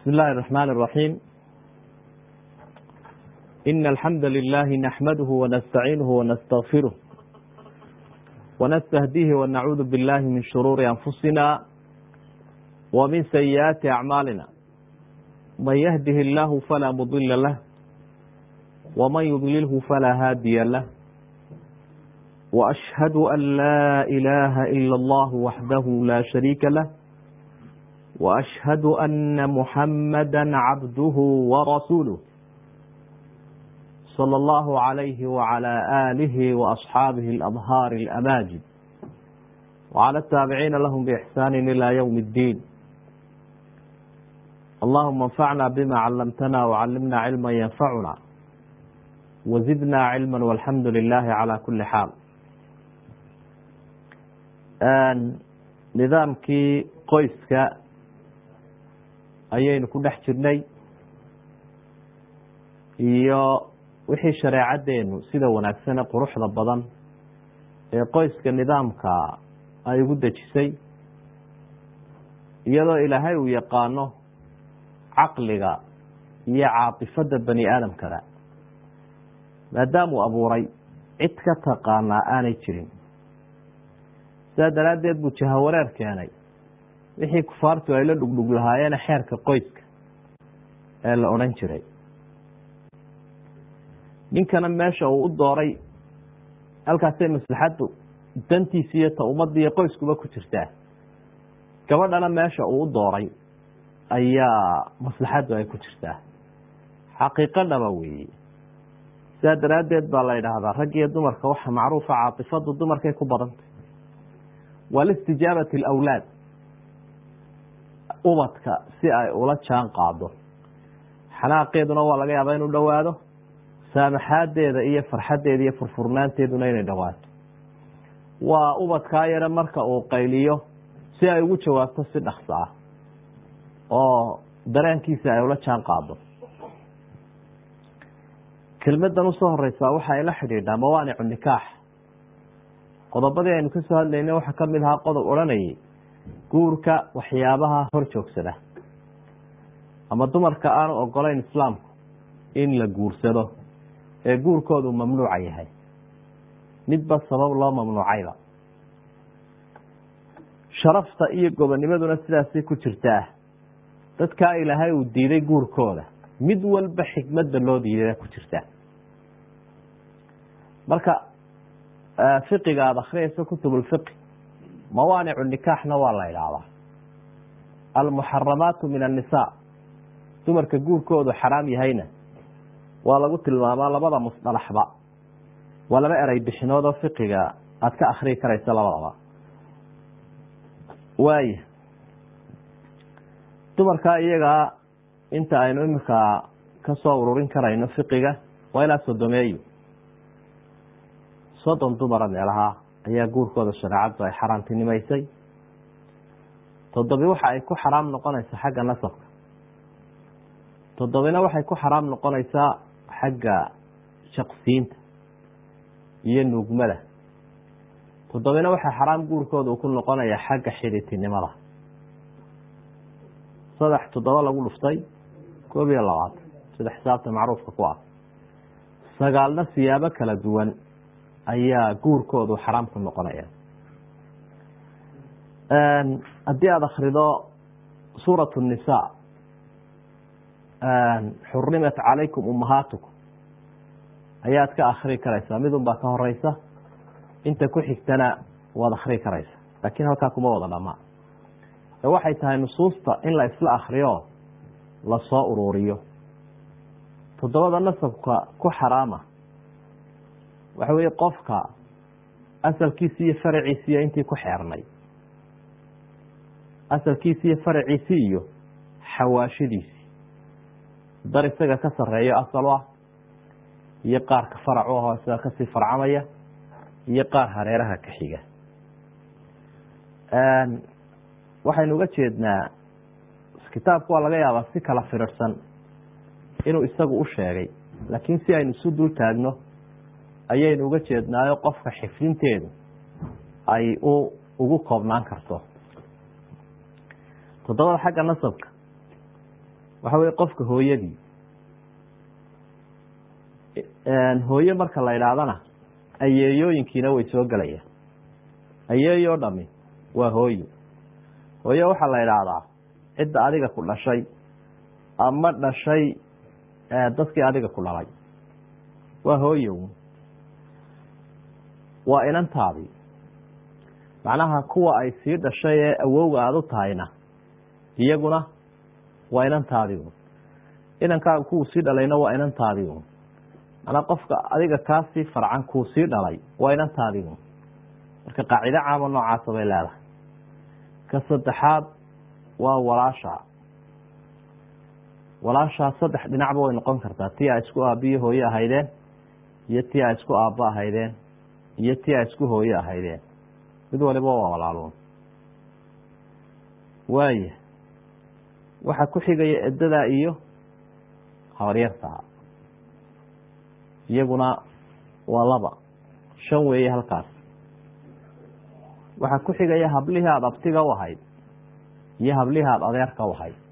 بسم الله الرحمن الرحيم إن الحمد لله نحمده ونستعينه ونستغفره ونستهديه ونعوذ بالله من شرور أنفسنا ومن سيئات أعمالنا من يهده الله فلا مضل له ومن يضلله فلا هادي له وأشهد أن لا إله إلا الله وحده لا شريك له وأشهد أن محمدا عبده ورسوله صلى الله عليه وعلى آله وأصحابه الأظهار الأماجد وعلى التابعين لهم بإحسان إلى يوم الدين اللهم انفعنا بما علمتنا وعلمنا علما ينفعنا وزدنا علما والحمد لله على كل حال nidaamkii qoyska ayaynu ku dhex jirnay iyo wixii shareecadeenu sida wanaagsane quruxda badan ee qoyska nidaamka ay ugu dejisay iyadoo ilaahay uu yaqaano caqliga iyo caatifada bani aadamkada maadaamuu abuuray cid ka taqaanaa aanay jirin sidaa daraaddeed buu jahawareer keenay wixii kufaartu ay la dhugdhug lahaayeene xeerka qoyska ee la odhan jiray ninkana meesha uu u dooray halkaasay maslaxaddu dantiisi iyo ta ummadda iyo qoyskuba ku jirtaa gabadhana meesha uu u dooray ayaa maslaxaddu ay ku jirtaa xaqiiqo dhaba weeye sidaa daraaddeed baa la yidhaahdaa rag iyo dumarka waxa macruufa caatifadu dumarkay ku badantay walistijaabati alawlaad ubadka si ay ula jaan qaado xanaaqeeduna waa laga yaabaa inuu dhowaado saamaxaadeeda iyo farxaddeeda iyo furfurnaanteeduna inay dhowaato waa ubadkaa yare marka uu qayliyo si ay ugu jawaabto si dhakso ah oo dareenkiisa ay ula jaan qaado kelmadan usoo horeysaa waxa ay la xidhiidhaa mawaanicu nikaax qodobadii aynu kasoo hadlayna waxaa kamid ahaa qodob odhanayay guurka waxyaabaha hor joogsada ama dumarka aanu ogolayn islaamku in la guursado ee guurkoodu mamnuuca yahay midba sabab loo mamnuucayba sharafta iyo gobonimaduna sidaasay ku jirtaa dadkaa ilaahay uu diiday guurkooda mid walba xikmadda loo diiday ku jirtaa marka fiqiga aada akhriyayso kutub lfiqi mawaanicu nikaaxna waa la idhaahdaa almuxaramaatu min annisaa dumarka guurkoodu xaraam yahayna waa lagu tilmaamaa labada musdalaxba waa laba erey bixinood oo fiqiga aada ka akhriyi karayso labadaba waaya dumarkaa iyagaa inta aynu iminka kasoo ururin karayno fiqiga waa ilaa sodomeeyo soddon dumara meelaha ayaa guurkooda shareecaddu ay xaaraantinimaysay toddobi waxa ay ku xaraam noqonaysaa xagga nasabka toddobina waxay ku xaraam noqonaysaa xagga shaqsiinta iyo nuugmada toddobina waxaa xaraam guurkooda uu ku noqonayaa xagga xidhitinimada saddex toddoba lagu dhuftay koob iyo labaatan sida xisaabta macruufka ku ah sagaalna siyaabo kala duwan ayaa guurkoodu xaraam ku noqonaya haddii aada akrido suurat الnisaa xurimat calaykum umahaatukum ayaad ka akri karaysaa midun baa ka horeysa inta ku xigtana waad akri karaysa laakiin halkaa kuma wada dhamaa waxay tahay nusuusta in la isla akriyo lasoo ururiyo toddobada nasabka ku xaraama waxa weeye qofka asalkiisi iyo faraciisi iyo intii ku xeernay asalkiisi iyo faraciisi iyo xawaashidiisi dar isaga ka sareeyo asal ah iyo qaarka faracu ahoo isaga kasii farcamaya iyo qaar hareeraha ka xiga waxaynu uga jeednaa kitaabku waa laga yaabaa si kala firirsan inuu isagu u sheegay laakiin si aynu isu dul taagno ayaynu uga jeednaayo qofka xifdinteedu ay u ugu koobnaan karto toddobada xagga nasabka waxa weye qofka hooyadii hooye marka la idhaahdana ayeeyooyinkiina way soo gelayaan ayeeyo dhami waa hooyo hooye waxaa la idhaahdaa cidda adiga ku dhashay ama dhashay dadkii adiga ku dhalay waa hooyo waa inantaadii macnaha kuwa ay sii dhashay ee awowga aada u tahayna iyaguna waa inantaadii inankaaga kuwuu sii dhalayna waa inantaadii manaa qofka adiga kaasii farcan kuu sii dhalay waa inantaadii marka qaacido caama noocaasa bay leedahay ka saddexaad waa walaasha walaashaa saddex dhinacba way noqon kartaa tii a isku aabiyo hooye ahaydeen iyo tii a isku aabbo ahaydeen iyo tii a isku hooye ahaydeen mid waliba waa walaaluun waaya waxaa ku xigaya edadaa iyo habaryartaa iyaguna waa laba shan weeye halkaas waxaa ku xigaya hablihii aada abtiga u ahayd iyo hablihii aada adeerka u ahayd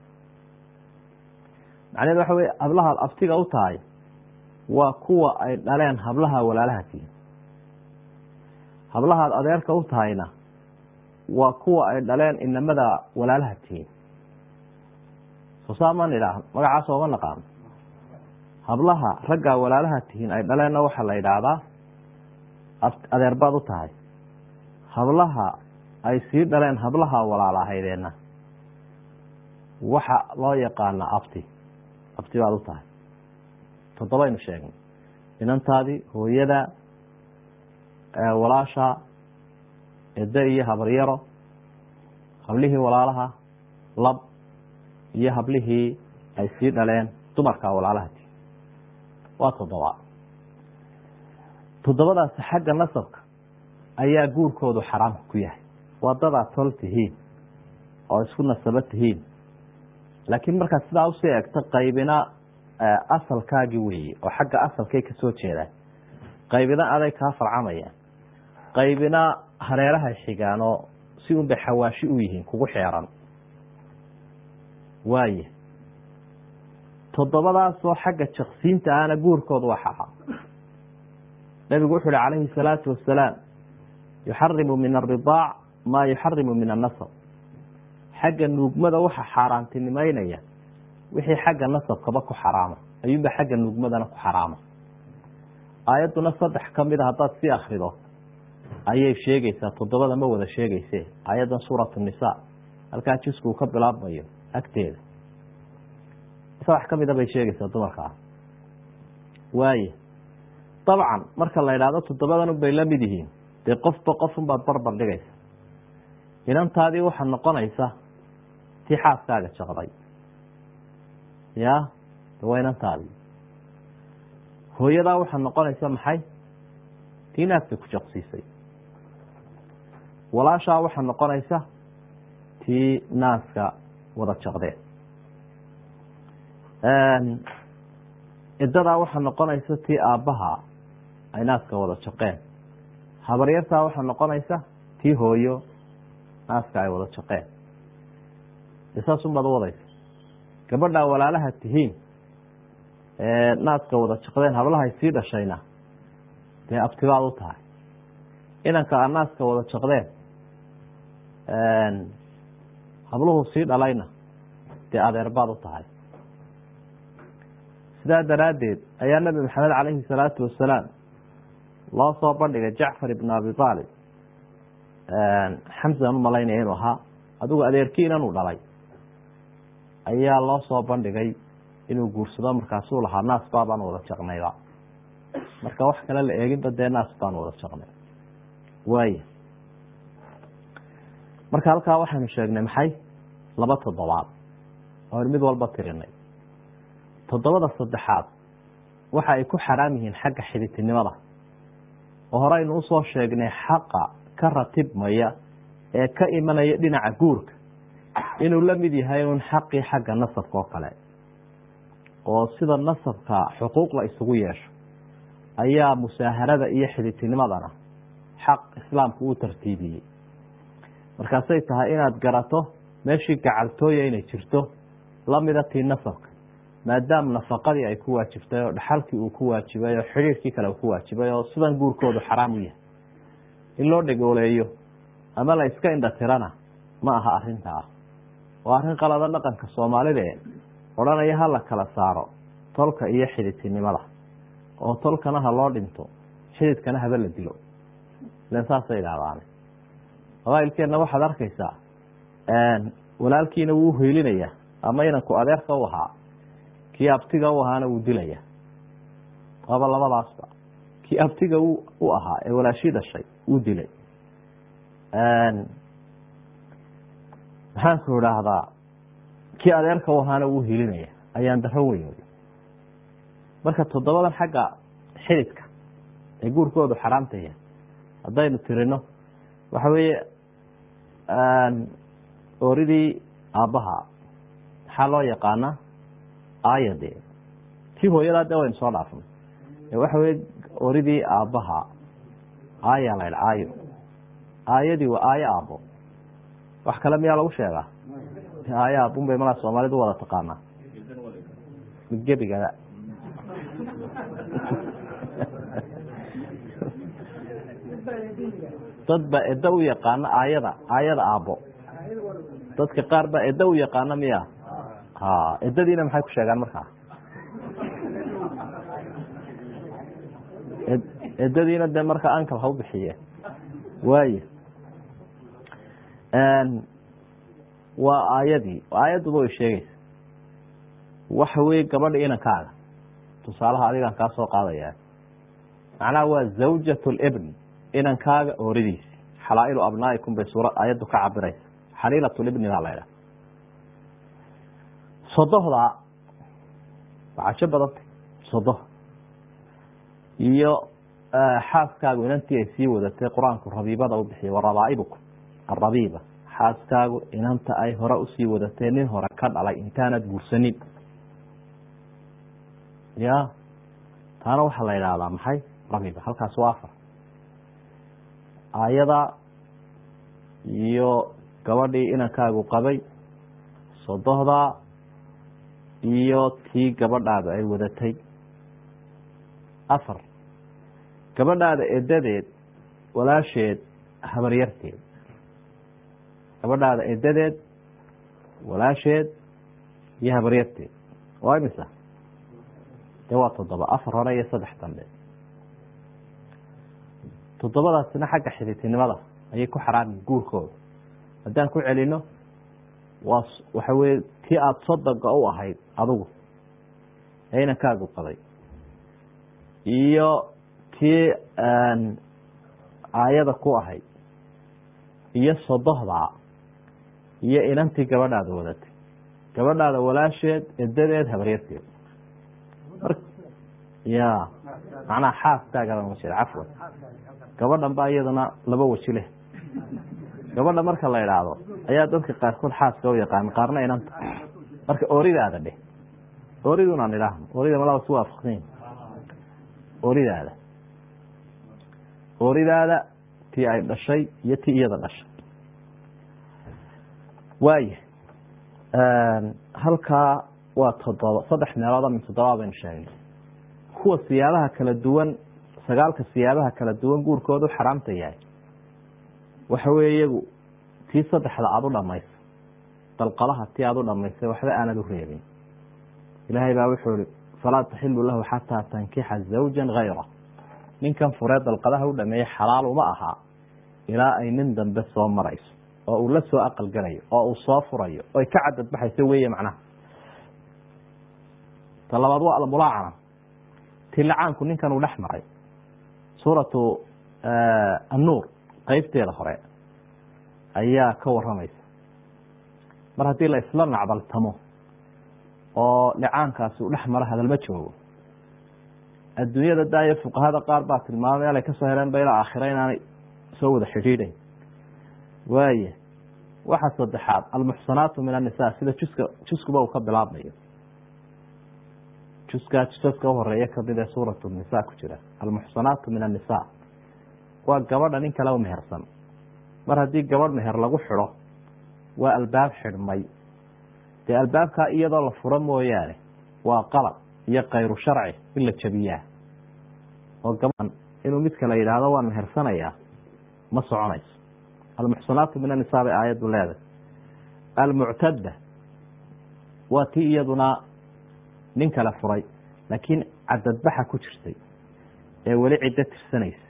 macnaheed waxa weye hablahaad abtiga u tahay waa kuwa ay dhaleen hablaha walaalaha tihin hablahaad adeerka u tahayna waa kuwa ay dhaleen inamada walaalaha tihin soo saa ma nidhaah magacaas ooma naqaano hablaha raggaa walaalaha tihiin ay dhaleenna waxaa la yidhaahdaa adeerbaad u tahay hablaha ay sii dhaleen hablaha walaala ahaydeenna waxa loo yaqaanaa abti abti baad u tahay toddobaynu sheegnay inantaadii hooyada walaasha ede iyo habaryaro hablihii walaalaha lab iyo hablihii ay sii dhaleen dumarka walaalaha tihin waa toddoba toddobadaasi xagga nasabka ayaa guurkoodu xaraam ku yahay waa dadaa tol tihiin oo isku nasabo tihiin laakiin markaad sidaa usii egto qaybina asalkaagi weeye oo xagga asalkay kasoo jeedaan qaybina aday kaa farcamayaan qaybina hareerahay xigaan oo si unbay xawaashi u yihiin kugu xeeran waaya toddobadaasoo xagga jaksiinta ahna guurkoodu waa xaraam nabigu wuxu uhi calayhi salaatu wasalaam yuxarimu min aridaac maa yuxarimu min annasab xagga nuugmada waxa xaaraantinimeynaya wixii xagga nasabkaba ku xaraama ayuunba xagga nuugmadana ku xaraama aayadduna saddex ka mid a haddaad sii akrido ayay sheegaysaa toddobada ma wada sheegayse aayaddan suuratu nisa halkaa jisku uu ka bilaabmayo agteeda saddex ka mida bay sheegaysaa dumarkaa waaye dabcan marka la idhaahdo toddobadan unbay la mid yihiin dee qofba qofunbaad barbar dhigaysa inantaadii waxaa noqonaysa tii xaaskaaga jaqday ya waa inantaadii hooyadaa waxaa noqonaysa maxay tii naagta ku jaqsiisay walaashaa waxaa noqonaysa tii naaska wada jaqdeen cidadaa waxaa noqonaysa tii aabbaha ay naaska wada jaqeen habaryartaa waxaa noqonaysa tii hooyo naaska ay wada jaqeen de saasunbaad u wadaysa gabadhaa walaalaha tihiin naaska wada jaqdeen hablahay sii dhashayna dee abtibaad u tahay inanka aad naaska wada jaqdeen habluhu sii dhalayna dee adeerbaad u tahay sidaa daraaddeed ayaa nabi maxamed calayhi salaatu wasalaam loo soo bandhigay jacfar ibn abi aalib xamsan u malaynaya inuu ahaa adigu adeerkiinan uu dhalay ayaa loo soo bandhigay inuu guursado markaasuu lahaa naas baabaan wada jaqnayba marka wax kale la eeginba dee naas baan wada jaqnay waaya marka halkaa waxaynu sheegnay maxay laba toddobaad oo mid walba tirinay toddobada saddexaad waxa ay ku xaraam yihiin xagga xiditinimada oo horeynu usoo sheegnay xaqa ka ratibmaya ee ka imanaya dhinaca guurka inuu la mid yahay un xaqii xagga nasabka oo kale oo sida nasabka xuquuq la isugu yeesho ayaa musaaharada iyo xiditinimadana xaq islaamku uu tartiibiyey markaasay tahay inaad garato meeshii gacaltooya inay jirto lamida tii nasabka maadaam nafaqadii ay ku waajibtay oo dhaxalkii uu ku waajibay oo xidhiirkii kale uu ku waajibay oo sidan guurkoodu xaraam u yahay in loo dhegooleeyo ama la iska indhatirana ma aha arinta ah waa arrin qalada dhaqanka soomaalida ee odhanaya ha la kala saaro tolka iyo xididtinimada oo tolkana ha loo dhinto xididkana haba la dilo ilen saasay idhahdaane qabailkeenna waxaad arkaysaa walaalkiina wuu hoylinayaa ama inanku adeerka u ahaa kii abtiga u ahaana wuu dilaya waaba labadaasba kii abtiga u ahaa ee walaashii dhashay wuu dilay maxaanku idhaahdaa kii adeerka u ahaana wuu hilinaya ayaan daro weyn wey marka toddobadan xagga xididka ee guurkoodu xaraamta yahay haddaynu tirino waxa weeye ooridii aabbaha maxaa loo yaqaanaa aayade tii hooyadaa de waynu soo dhaafnay waxa weye oridii aabbaha aaya la ydha aayo aayadii waa aayo aabbo wax kale miyaa lagu sheegaa aayo aabun bay malaa soomaalidu wada taqaanaa gebigada dad baa edda u yaqaana aayada aayada aabbo dadka qaar baa edda u yaqaana miya ha eddadiina maxay ku sheegaan markaa eddadiina dee markaa ankal ha u bixiye waayo waa aayadii aayadduba way sheegaysa waxa weye gabadha inankaaga tusaalaha adigaan kaa soo qaadaya macnaha waa zawjat libn inankaaga ooridiisi xalaa'ilu abnaa'ikum bay suura aayaddu ka cabiraysa xaliilat libni baa la ydhaha sodohdaa waa cajo badantay sodo iyo xaaskaagu inantii ay sii wadatay qur-aanku rabiibada u bixiyay warabaa'ibukum arabiiba xaaskaagu inanta ay hore usii wadatay nin hore ka dhalay intaanad guursanin ya taana waxaa la idhaahdaa maxay rabiiba halkaas waa afar aayada iyo gabadhii inankaagu qabay sodohdaa iyo tii gabadhaada ay wadatay afar gabadhaada edadeed walaasheed habaryarteed gabadhaada edadeed walaasheed iyo habaryarteed waa imisa dee waa toddoba afar hore iyo saddex dambe toddobadaasina xagga xididtinimada ayay ku xaraami guurkooda haddaan ku celino waa waxa weye tii aada sodoga u ahayd adigu ee inankaagu qabay iyo tii aayada ku ahayd iyo sodohdaa iyo inantii gabadhaada wadatay gabadhaada walaasheed edadeed habaryarteed ya macnaha xaaskaaga ma jira cafwan gabadhan baa iyadana laba weji leh gabadha marka la idhaahdo ayaa dadka qaarkood xaaska u yaqaan qaarna inanta marka ooridaada dheh ooridunaan idhaahno oorida malaba su waafaqsan ooridaada ooridaada tii ay dhashay iyo tii iyada dhashay waaya halkaa waa toddoba saddex meelooda min toddoba baynu sheegnay kuwa siyaabaha kala duwan sagaalka siyaabaha kala duwan guurkoodu xaraamta yahay waxa weye iyagu tii saddexda aada u dhamaysa dalqadaha tii aada u dhamaysay waxba aanad u reebin ilaahay baa wuxuu ihi falaa taxilu lahu xataa tankixa zawja gayra ninkan furee dalqadaha u dhameeyey xalaal uma aha ilaa ay nin dambe soo marayso oo uu la soo aqalgalayo oo uu soo furayo oy ka cadadbaxayso weye macnaha ta labaad waa almulaacana ti lacaanku ninkan uu dhex maray suuratu annuur qeybteeda hore ayaa ka waramaysa mar haddii la isla nacdaltamo oo licaankaasi uu dhex maro hadalma joogo adduunyada daayo fuqahada qaar baa tilmaamay alay kasoo heleen ba ilaa aakhira inaanay soo wada xidhiidhayn waaya waxa saddexaad almuxsanaatu min annisa sida juska juskuba uu ka bilaabmayo juskaa jusaska uhoreeya kamid ee suuratu nisa ku jira almuxsanaatu min annisa waa gabadha nin kale u mehersan mar haddii gabadh meher lagu xidho waa albaab xidhmay dee albaabkaa iyadoo la furo mooyaane waa qalab iyo kayru sharci in la jabiyaa oo gabaan inuu mid kale yidhaahdo waan mehersanayaa ma soconayso almuxsanaatu min annisaa bay aayaddu leedahay almuctadda waa tii iyaduna nin kale furay laakiin cadadbaxa ku jirtay ee weli ciddo tirsanaysa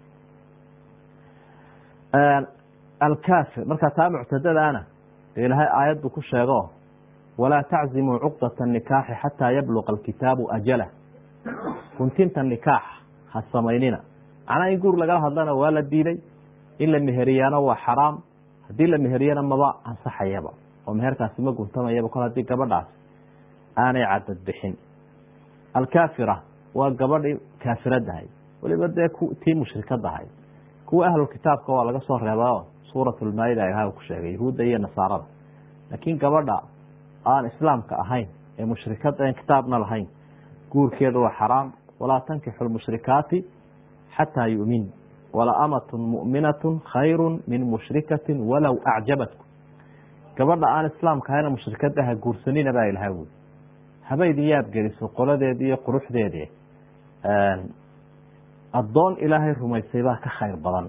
alkaafir markaa taa muctadadaana dee ilaahay aayad buu ku sheego walaa taczimuu cuqdata nikaaxi xataa yabluqa alkitaabu ajalah guntinta nikaax ha samaynina macnaa in guur lagala hadlana waa la diiday in la meheriyaana waa xaraam haddii la meheriyana maba ansaxayaba oo meherkaasi ma guntamayaba kol haddii gabadhaas aanay cadad bixin alkaafira waa gabadhii kaafiradahay weliba dee tii mushrikadahay kuwa ahlulkitaabka waa laga soo reebao suurat lmaayida ilaah ku sheegay yahuudda iyo nasaarada laakiin gabadha aan islaamka ahayn ee mushrikada en kitaabna lahayn guurkeedu waa xaraam walaa tankixu lmushrikaati xataa yumin wala amatun mu'minatu khayru min mushrikatin walow acjabatkum gabadha aan islaamka ahayna mushrikada ha guursanina baa ilaha wuli habaydin yaab geliso qoladeedi iyo quruxdeedi addoon ilaahay rumaysay baa ka khayr badan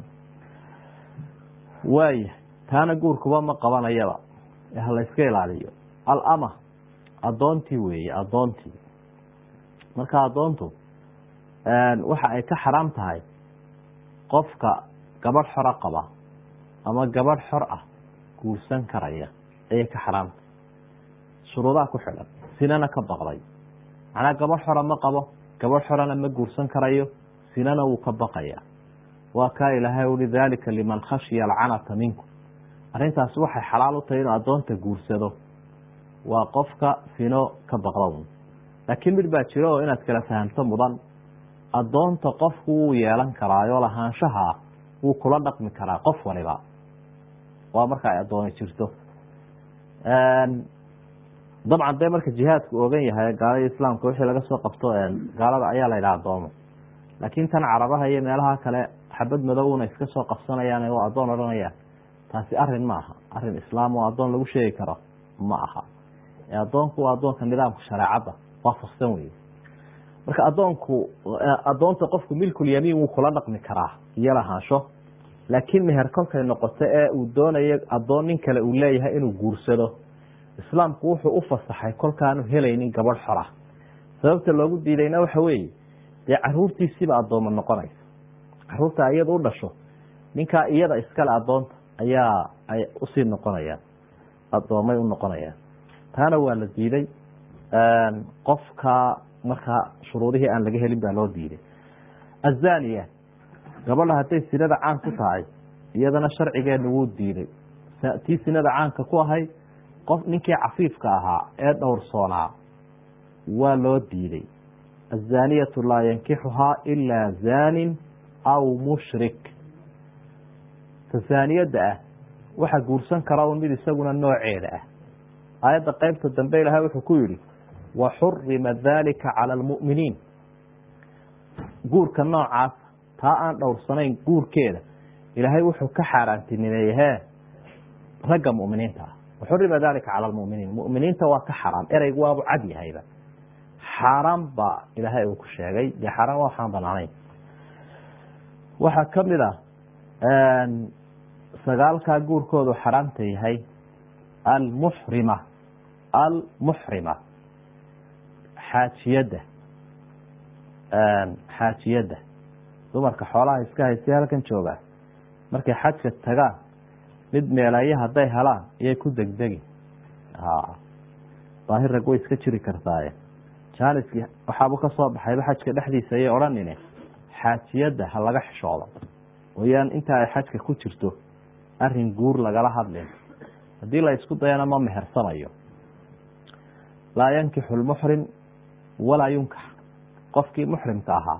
waaya taana guurkuba ma qabanayaba ha la yska ilaaliyo alama addoontii weeye addoontii marka addoontu waxa ay ka xaraam tahay qofka gabadh xora qaba ama gabadh xor ah guursan karaya ayay ka xaraamtahay shuruudaha ku xidhan sinana ka baqday macnaa gabadh xora ma qabo gabadh xorana ma guursan karayo sinana wuu ka baqaya waa kaa ilaahay ui daalika liman khashiya alcanata minkum arrintaasi waxay xalaal u tahay inuu addoonta guursado waa qofka sino ka baqda laakiin mid baa jiro oo inaad kala fahamto mudan addoonta qofku wuu yeelan karaayo lahaanshaha wuu kula dhaqmi karaa qof waliba waa marka ay addooni jirto dabcan dee marka jihaadku ogan yahay gaalada islaamka wixii laga soo qabto gaalada ayaa la yidhaha addoomo laakiin tan carabaha iyo meelaha kale xabad madowna iska soo qabsanayaan oo addoon odhanayaan taasi arin ma aha arin islaam oo addoon lagu sheegi karo ma aha addoonku waa addoonka nidaamka shareecadda waafaqsan wey marka addoonku addoonta qofku milkulyamiin wuu kula dhaqmi karaa iyo lahaansho laakiin meher kolkay noqoto ee uu doonayo addoon nin kale uu leeyahay inuu guursado islaamku wuxuu u fasaxay kolkaanu helaynin gabadh xora sababta loogu diidayna waxa weeye dee caruurtiisiiba addooma noqonaysa caruurta iyada u dhasho ninkaa iyada iskale addoonta ayaa ay usii noqonayaan addoomay u noqonayaan taana waa la diiday qofka markaa shuruudihii aan laga helin baa loo diiday azaniya gabadha hadday sinada caan ku tahay iyadana sharcigeena wuu diiday tii sinada caanka ku ahayd qof ninkii cafiifka ahaa ee dhowrsoonaa waa loo diiday azaniyatu laa yankixuhaa ilaa zanin aw mushrik ta zaaniyadda ah waxa guursan kara un mid isaguna nooceeda ah aayadda qeybta dambe ilahay wuxuu ku yihi waxurima dalika cala almu'miniin guurka noocaas taa aan dhowrsanayn guurkeeda ilaahay wuxuu ka xaaraantinimeeye hee ragga mu'miniinta ah waxurima dalika cala almu'miniin mu'miniinta waa ka xaraam ereygu waabu cad yahayba xaaraan baa ilaahay uu ku sheegay dee xaaraan waa waxaan banaanayn waxaa kamid ah sagaalkaa guurkoodu xaraamta yahay almuxrima almuxrima xaajiyadda xaajiyadda dumarka xoolaha iska haystay halkan joogaa markay xajka tagaan mid meelaye hadday helaan iyay ku degdegi daahir rag way iska jiri kartaaye jaaniskii waxaabu ka soo baxayba xajka dhexdiisa ayay odhanine xaajiyadda ha laga xishoodo wayaan inta ay xajka ku jirto arin guur lagala hadlin haddii la isku dayana ma mehersanayo laa yankixu lmuxrim walaa yunkax qofkii muxrimka ahaa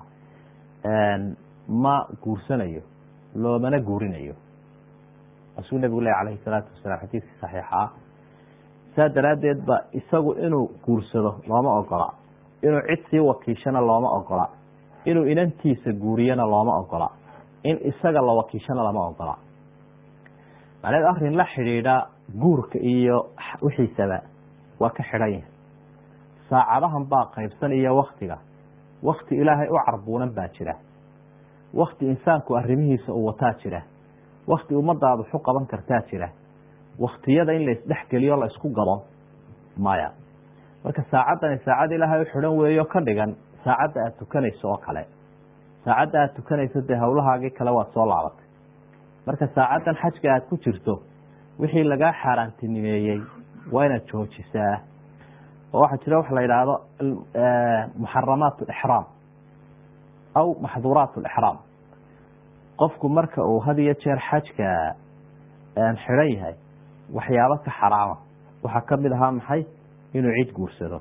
ma guursanayo loomana guurinayo asuu nabigu leh alayhi salaatu wasalaam xadiiskii saxiixa ah saa daraaddeed ba isagu inuu guursado looma ogola inuu cid sii wakiishana looma ogola inuu inantiisa guuriyana looma ogola in isaga la wakiishana lama ogola macneed arrin la xidhiidha guurka iyo wixiisaba waa ka xidhan yahay saacadahan baa qaybsan iyo waktiga wakti ilaahay u carbuunan baa jira wakti insaanku arrimihiisa uu wataa jira wakti ummadaadu xu qaban kartaa jira waktiyada in laisdhexgeliyo la isku gado maya marka saacaddani saacad ilaahay u xidhan weeyo ka dhigan saacadda aada tukanayso oo kale saacadda aada tukanayso dee howlahaagii kale waad soo laabatay marka saacaddan xajka aada ku jirto wixii lagaa xaaraantinimeeyey waa inaad joojisaa oo waxaa jira waxa la yidhaahdo muxaramaat alixraam aw maxduuraat alixraam qofku marka uu had iyo jeer xajka xidhan yahay waxyaabo ka xaraama waxaa kamid ahaa maxay inuu cid guursado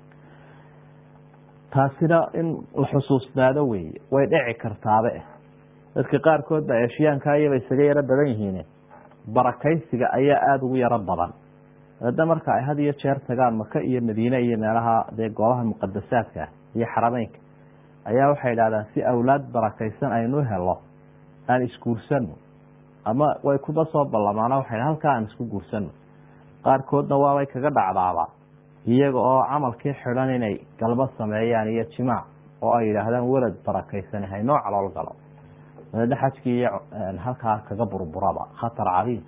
taasina in la xusuusnaado weeye way dhici kartaabe dadka qaarkood ba eeshiyaanka iyaba isaga yaro badan yihiin barakaysiga ayaa aada ugu yaro badan hadda marka ay had iyo jeer tagaan maka iyo madiine iyo meelaha dee goobaha muqadasaadka iyo xarameynka ayaa waxay idhahdaan si awlaad barakaysan aynu helo aan isguursano ama way kuba soo ballamaana waxay halkaa aan isku guursano qaarkoodna waabay kaga dhacdaaba iyaga oo camalkii xidhan inay galbo sameeyaan iyo jimaac oo ay yidhaahdaan welad barakaysan haynoo calool galo dabeedna xajkii iyo halkaa kaga burburaba khatar cadiim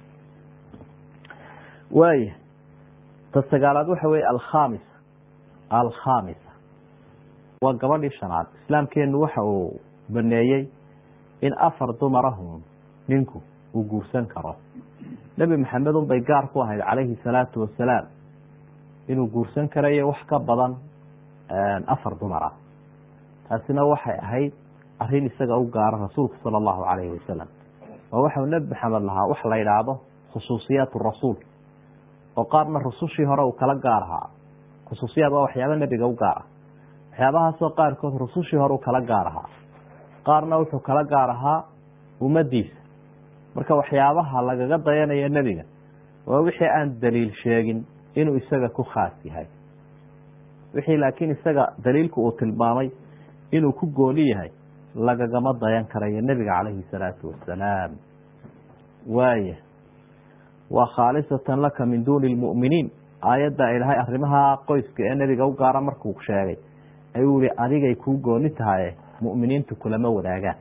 waaya ta sagaalaad waxa weye alkhamisa alkhamisa waa gabadhii shanaad islaamkeenu waxa uu baneeyey in afar dumarahun ninku uu guursan karo nebi maxamed un bay gaar ku ahayd calayhi salaatu wasalaam inuu guursan karayo wax ka badan afar dumar ah taasina waxay ahayd arrin isaga u gaara rasuulka sala allahu calayhi wasalam oo waxau nebi maxamed lahaa wax la yidhaahdo khusuusiyaat rasuul oo qaarna rusushii hore uu kala gaar ahaa khusuusiyaad waa waxyaaba nebiga u gaar ah waxyaabahaasoo qaarkood rusushii hore uu kala gaar ahaa qaarna wuxuu kala gaar ahaa ummadiisa marka waxyaabaha lagaga dayanayo nebiga waa wixii aan daliil sheegin inuu isaga ku khaas yahay wixii laakiin isaga daliilku uu tilmaamay inuu ku gooni yahay lagagama dayan karayo nebiga calayhi salaatu wasalaam waaya waa khaalisatan laka min duuni lmu'miniin aayadda ilahay arrimaha qoyska ee nebiga u gaara markuu sheegay ayuu yihi adigay kuu gooni tahaye mu'miniintu kulama wadaagaan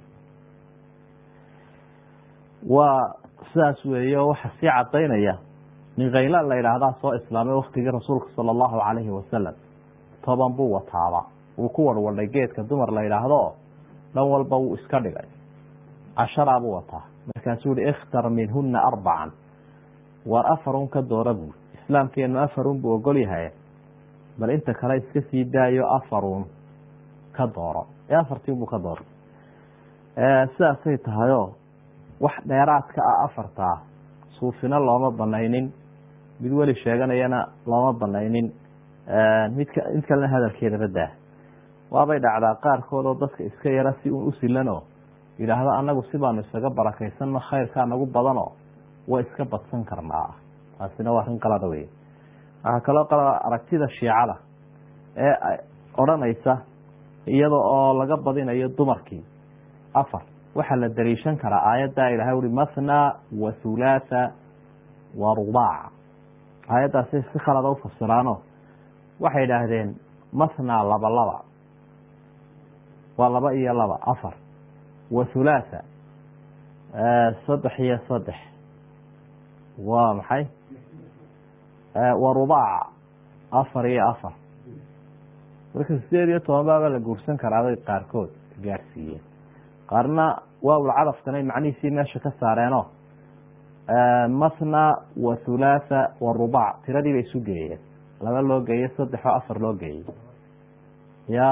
waa sidaas weeye oo waxa sii cadaynaya nin khaylaan la yidhaahdaa soo islaamay waktigii rasuulka sala allahu calayhi wasalam toban buu wataaba wuu ku warwadhay geedka dumar la yidhaahdo dhan walba wuu iska dhigay casharaa buu wataa markaasuu yihi ikhtar minhuna arbacan waar afarun ka doora buuri islaamkeenu afarun buu ogol yahay bal inta kale iska sii daayo afarun ka dooro ee afartiin buu ka dooro sidaasay tahayoo wax dheeraadka ah afartaa suufina looma banaynin mid weli sheeganayana looma banaynin midka mid kalena hadalkeedaba daa waabay dhacdaa qaarkood oo dadka iska yara si uun u silanoo yidhaahdo annagu si baanu isaga barakaysanno khayrkaa nagu badanoo way iska badsan karnaa taasina waa arrin qalada wey waxaa kaloo qalada aragtida shiicada ee odhanaysa iyada oo laga badinayo dumarkii afar waxaa la daliishan karaa aayaddaa ilahay uri mathna wa thulaatha wa rubaaca aayaddaasay si khalada ufasiraano waxay idhaahdeen mathna laba laba waa laba iyo laba afar wa thulaatha saddex iyo saddex waa maxay wa rubaaca afar iyo afar marka sideed iyo toban baaba la guursan karaabay qaarkood gaadhsiiyeen qaarna waawla cadafkanay macnihiisii meesha ka saareenoo mathna wa thulaatha wa rubaac tiradii bay isu geeyeen laba loo geeye saddex oo afar loo geeyey ya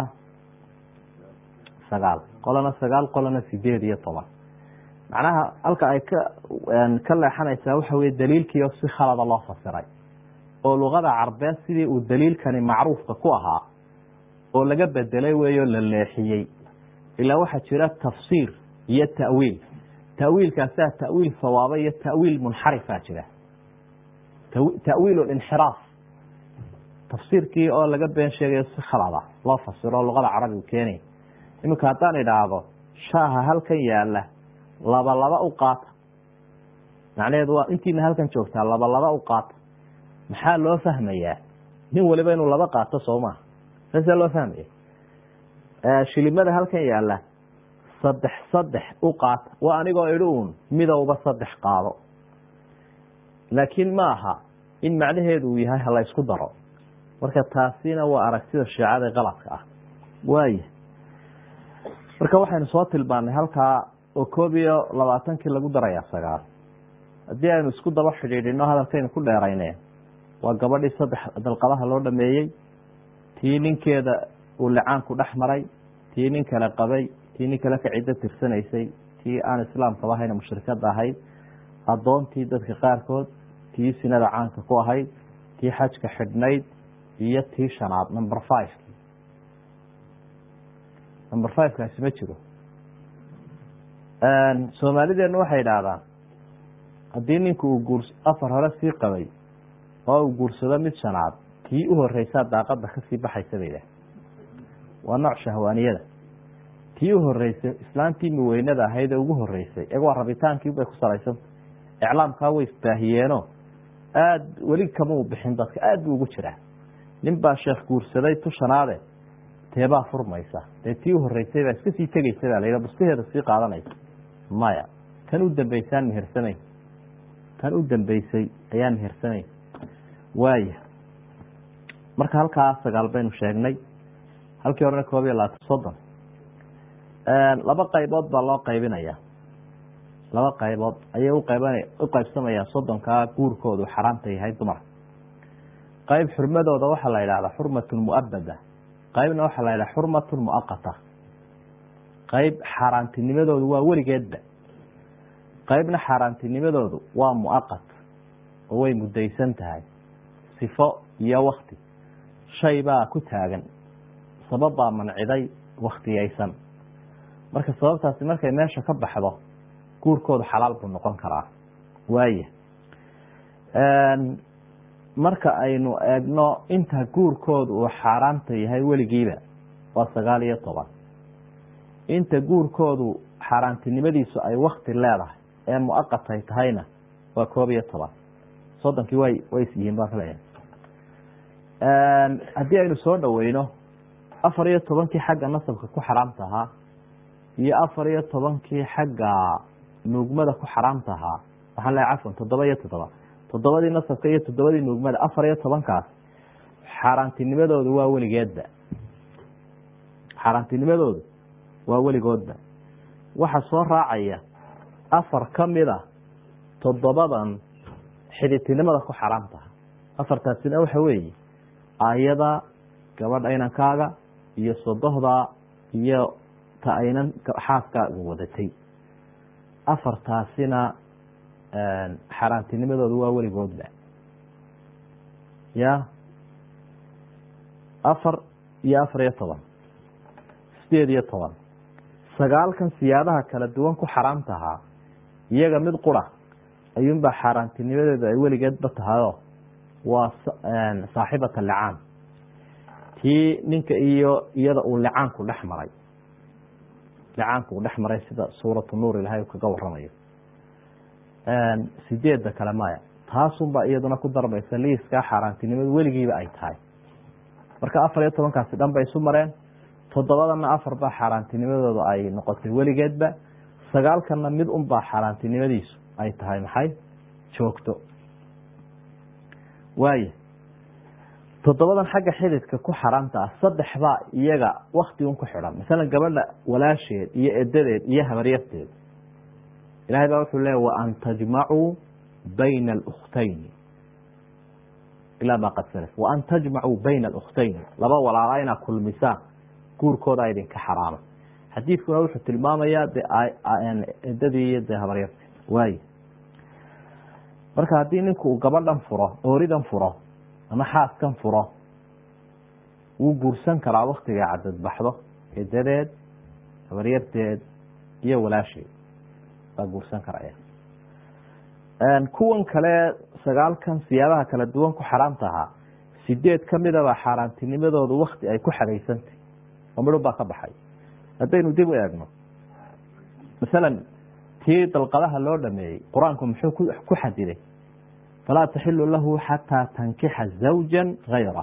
sagaal qolana sagaal qolana sideed iyo toban macnaha halka ay ka ka leexanaysaa waxa weye daliilkiio si khalada loo fasiray oo luqada carbeed sidii uu daliilkani macruufka ku ahaa oo laga bedelay weeyoo la leexiyey ilaa waxaa jira tafsiir iyo ta'wiil ta'wiilkaasaa ta'wiil sawaaba iyo ta'wiil munxarifaa jira ta'wiil linxiraaf tafsiirkii oo laga been sheegayo si khalada loo fasiro luqada carabigu keenay iminka haddaan idhaahdo shaaha halkan yaala laba laba u qaata macnaheedu waa intiina halkan joogtaa laba laba u qaata maxaa loo fahmayaa nin waliba inuu laba qaato soo maha saasaa loo fahmaya shilimada halkan yaalla saddex saddex u qaata waa anigoo idhi uun midowba saddex qaado laakiin ma aha in macnaheedu uu yahay hala ysku daro marka taasina waa aragtida shiicada qaladka ah waaya marka waxaynu soo tilmaanay halkaa oo koob iyo labaatankii lagu darayaa sagaal haddii aynu isku daba xidhiidhino hadalkaynu ku dheerayne waa gabadhii saddex dalqadaha loo dhameeyey tii ninkeeda uu licaanku dhex maray tii nin kale qabay tii nin kale ka ciddo tirsanaysay tii aan islaamkaba ahayn mushrikada ahayd addoontii dadka qaarkood tii sinada caanka ku ahayd tii xajka xidhnayd iyo tii shanaad number five number five kaasi ma jiro soomaalideenu waxay idhaahdaan haddii ninku uu guur afar hore sii qabay oo uu guursado mid shanaad tii u horeysaa daaqada kasii baxaysa bay idhaah waa nooc shahwaaniyada tii u horeysay islaantii miweynada ahayd ee ugu horeysay iyaga waa rabitaankii bay ku salaysanta iclaamkaa way isbaahiyeeno aada weli kama u bixin dadka aada buu ugu jiraa nin baa sheekh guursaday tu shanaade teebaa furmaysa dee tii u horeysay baa iska sii tegeysa baa la bustaheeda sii qaadanaysa maya tan u dambeysaan mehersanayn tan u dambeysay ayaan mehersanayn waaya marka halkaa sagaal baynu sheegnay halkii horena koob iyo labaatan soddon laba qaybood baa loo qaybinaya laba qaybood ayay uqayban u qaybsamayaan soddonkaa guurkoodu xaraamta yahay dumarka qayb xurmadooda waxaa la yidhahdaa xurmatun muabada qaybna waxaa la yidhaha xurmatun muaqata qayb xaaraantinimadoodu waa weligeedba qaybna xaaraantinimadoodu waa muaqat oo way mudaysan tahay sifo iyo wakti shay baa ku taagan sabab baa manciday waktiyaysan marka sababtaasi markay meesha ka baxdo guurkoodu xalaal buu noqon karaa waaya marka aynu eegno inta guurkoodu uu xaaraamta yahay weligiiba waa sagaal iyo toban inta guurkoodu xaaraantinimadiisu ay wakti leedahay ee muaqatay tahayna waa koob iyo toban soddonkii way way isyihiin baa kale haddii aynu soo dhaweyno afar iyo tobankii xagga nasabka ku xaraamta ahaa iyo afar iyo tobankii xagga nuugmada ku xaraamta ahaa waxaan leeay cafwan toddoba iyo toddoba toddobadii nasabka iyo toddobadii nuugmada afar iyo tobankaas xaaraantinimadoodu waa weligeedba xaaraantinimadoodu waa weligoodba waxa soo raacaya afar kamida toddobadan xidhitinimada ku xaraamtaha afartaasina waxa weeye aayada gabadha inankaaga iyo sodohda iyo ta aynan xaaskaaga wadatay afartaasina xaaraantinimadoodu waa weligoodba ya afar iyo afar iyo toban sideed iyo toban sagaalkan siyaabaha kala duwan ku xaraamtahaa iyaga mid qura ayuunbaa xaaraantinimadeedu ay weligeedba tahayo waa saaxibata licaan tii ninka iyo iyada uu licaanku dhex maray licaanku uu dhex maray sida suuratu nuur ilahay kaga waramayo sideedda kale maya taasunbaa iyaduna ku darmaysa liiskaa xaaraantinimadu weligiiba ay tahay marka afar iyo tobankaasi dhan bay isu mareen toddobadana afar baa xaaraantinimadooda ay noqotay weligeedba sagaalkana mid unbaa xaaraantinimadiisu ay tahay maxay joogto waaya toddobadan xagga xididka ku xaraamta ah saddex baa iyaga wakti un ku xidhan masalan gabadha walaasheed iyo edadeed iyo habaryarteed ilahay baa wuxuu leeya waan tajmacuu bayna alukhtayni ilaa ma qad salaf waan tajmacuu bayna alukhtayni laba walaala inaa kulmisaan guurkooda idinka xaraama xadiidkuna wuxuu tilmaamayaa de edadii iyo de habaryarteed waay marka haddii ninku uu gabadhan furo ooridan furo ama xaaskan furo wuu guursan karaa waktigay cadadbaxdo edadeed habaryarteed iyo walaasheed baa guursan karaya kuwan kale sagaalkan siyaabaha kala duwan ku xaraamta ahaa sideed kamidaba xaaraantinimadoodu wakti ay ku xadaysantay oo midhun baa ka baxay haddaynu dib u eegno masalan tii dalqadaha loo dhameeyey qur-aanku muxuu ku xadiday falaa taxilu lahu xataa tankixa zawja gayra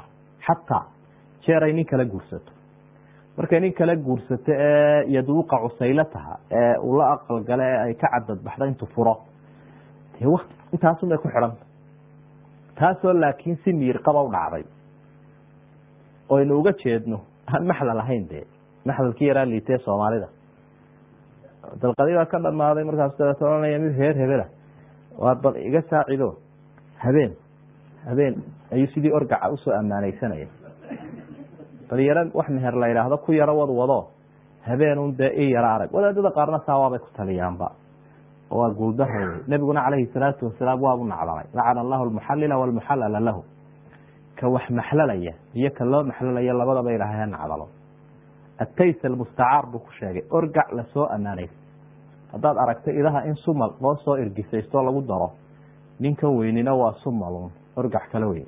xataa jeer ay nin kala guursato markay nin kala guursato ee yaduuqa cusaylataha ee uu la aqalgale ee ay ka cadadbaxdo intuu furo dee wt intaasunbay ku xidhanta taasoo laakiin si miirqaba u dhacday oynu uga jeedno aan maxlal ahayn dee maxlalkii yaraa liitee soomaalida dalqadii baa ka dhamaaday markaas dabeeta ohanaya mid reer hebela waa bal iga saacido habeen habeen ayuu sidii orgaca usoo ammaaneysanaya bal yaro wax meher la yidhaahdo ku yaro wad wado habeenun dee i yaro arag wadaadada qaarna saawaabay ku taliyaanba waa guuldarooday nebiguna calayhi salaatu wasalaam waabu nacdamay lacana allahu almuxallila walmuxallala lahu ka wax maxlalaya iyo ka loo maxlalaya labadaba ilaahay ha nacdalo atays almustacaar buu ku sheegay orgac lasoo ammaanaysa haddaad aragto idaha in sumal loo soo irgisaysto lagu daro ninkan weynina waa sumalun orgac kala weyn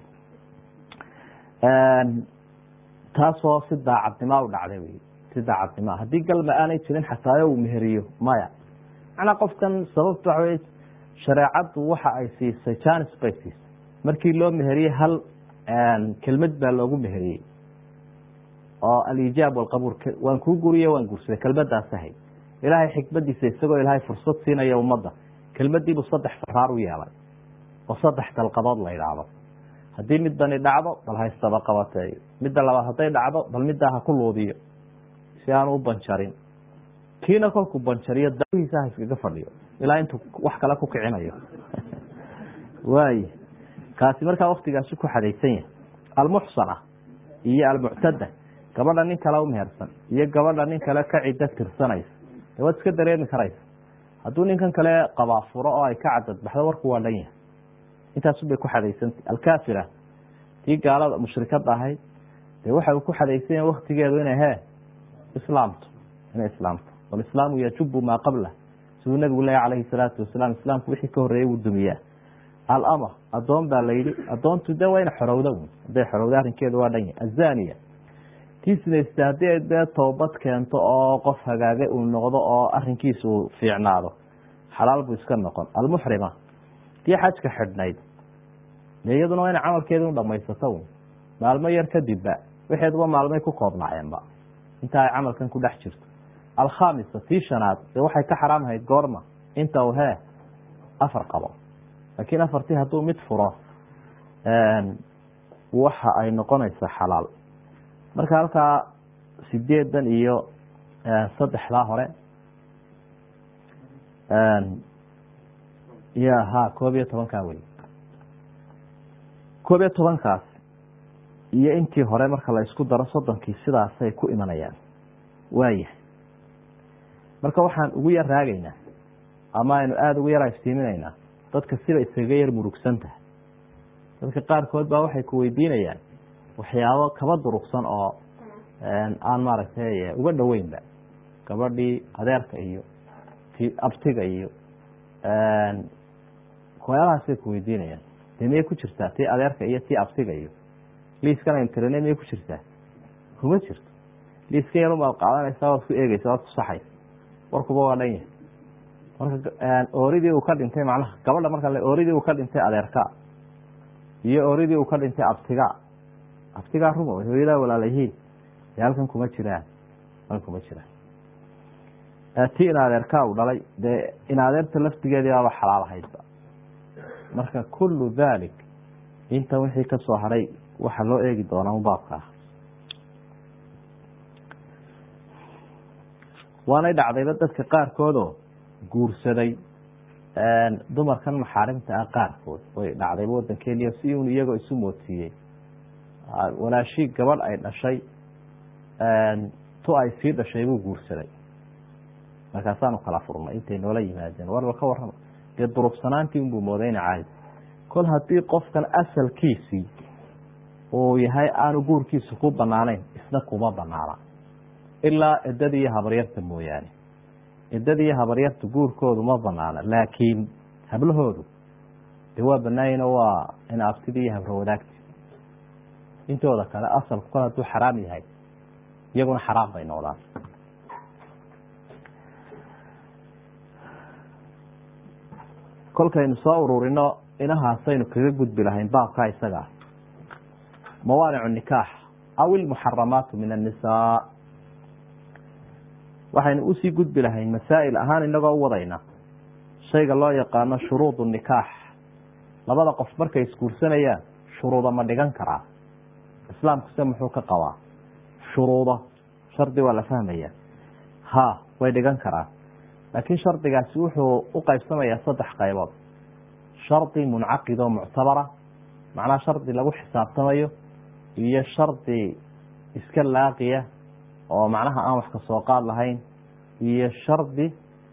taasoo si daacadnima u dhacday wey si daacadnima haddii galma aanay jirin xataayo uu meheriyo maya macnaa qofkan sababta waxa wey shareecaddu waxa ay siisay janis bay siisay markii loo meheriyey hal kelmad baa loogu meheriyey oo alijaab walqabuul waan kuu guriye waan guursaday kelmadaas ahayd ilaahay xikmadiisa isagoo ilaahay fursad siinaya ummadda kelmadiibuu saddex faraar u yeelay oo saddex dalqadood la idhaahdo haddii midbani dhacdo bal haystaba qabateeyo midda labaad hadday dhacdo bal middaa ha ku luudiyo si aanu u banjarin kiina kolkuu banjariyo dahiisa ha iskaga fadhiyo ilaa intuu wax kale ku kicinayo waay kaasi markaa waktigaasi ku xadaysan yahay almuxsana iyo almuctada gabadha nin kale umehersan iyo gabadha nin kale ka ciddo tirsanaysa de waad iska dareemi karaysa hadduu ninkan kale qabaa furo oo ay ka cadadbaxdo warku waa dhan yahay intaasunbay ku xadaysantah alkafira tii gaalada mushrikada ahayd dee waxa uu ku xadaysan yahay waktigeedu inay he islaamto inay islaamto walislaamu yajubu maa qablah siduu nabigu leeya calayhi salaatu wasalaam islaamku wixii ka horreeyey wuu dumiyaa alama adoon baa la yidhi adoontu de waa ina xorowda wn hadday xorowda arrinkeedu waa dhan yahay azaniya tii sinaysta haddii ay dee toobad keento oo qof hagaagay uu noqdo oo arinkiisa uu fiicnaado xalaal buu iska noqon almuxrima tii xajka xidhnayd de iyaduna waa ina camalkeeda u dhamaysato un maalmo yar kadibba waxeeduba maalmay ku koobnaayeenba inta ay camalkan ku dhex jirto alkhamisa tii shanaad dee waxay ka xaraamhayd goorma inta uu hee afar qabo laakiin afartii hadduu mid furo waxa ay noqonaysaa xalaal marka halkaa sideedan iyo saddexdaa hore ya ha koob iyo tobankaa wey koob iyo tobankaas iyo intii hore marka la isku daro soddonkii sidaasay ku imanayaan waayahay marka waxaan ugu yar raagaynaa ama aynu aada ugu yar iftiiminaynaa dadka siba iskaga yar murugsan tahay dadka qaarkood baa waxay ku weydiinayaan waxyaabo kaba durugsan oo aan maaragtay uga dhoweynba gabadhii adeerka iyo ti abtiga iyo waxyaabahaasay ku weydiinayaan dee miyay ku jirtaa tii adeerka iyo tii abtiga iyo liiskan aynu tirine miyay ku jirtaa kuma jirto liiska yarun baad qaadanaysaa waad ku eegeysa waad ku saxaysa warkuba waa dhan yahay marka ooridii uu ka dhintay macnaha gabadha marka ooridii uu ka dhintay adeerka iyo ooridii uu ka dhintay abtiga abtigaa ruma hooyadaa walaalayihiin dee halkan kuma jiraan halkan kuma jiraan ti in adeerkaa u dhalay dee in adeerta laftigeedii baaba xalaal ahaydba marka kullu dalik intan wixii ka soo hadhay waxaa loo eegi doonaa un baabka ah waanay dhacdayba dadka qaarkoodoo guursaday dumarkan maxaarimta ah qaarkood way dhacdayba waddankeeniyo si un iyagoo isu moodsiiyey walaashii gabadh ay dhashay tu ay sii dhashay buu guursaday markaasaanu kala furnay intay noola yimaadeen warba ka warrama dee durubsanaantii unbuu moodayna caadi kol haddii qofkan asalkiisii uu yahay aanu guurkiisu ku banaanayn isna kuma banaana ilaa ciddada iyo habaryarta mooyaane ciddada iyo habaryarta guurkoodu ma banaana laakiin hablahoodu dee waa banaayino waa in abtida iyo habro wadaagti intooda kale asalku kol hadduu xaraam yahay iyaguna xaraam bay noqdaan kolkaynu soo ururino inahaasaynu kaga gudbi lahayn baabkaa isaga ah mawaanicu nikaax aw ilmuxaramaatu min annisaa waxaynu usii gudbi lahayn masaa'il ahaan inagoo u wadayna shayga loo yaqaano shuruudu nikaax labada qof markay isguursanayaan shuruuda ma dhigan karaa islaamkuse muxuu ka qabaa shuruudo shardi waa la fahmaya ha way dhigan karaa laakiin shardigaasi wuxuu u qaybsamayaa saddex qaybood shardi muncaqid oo muctabara macnaha shardi lagu xisaabtamayo iyo shardi iska laaqiya oo macnaha aan wax ka soo qaad lahayn iyo shardi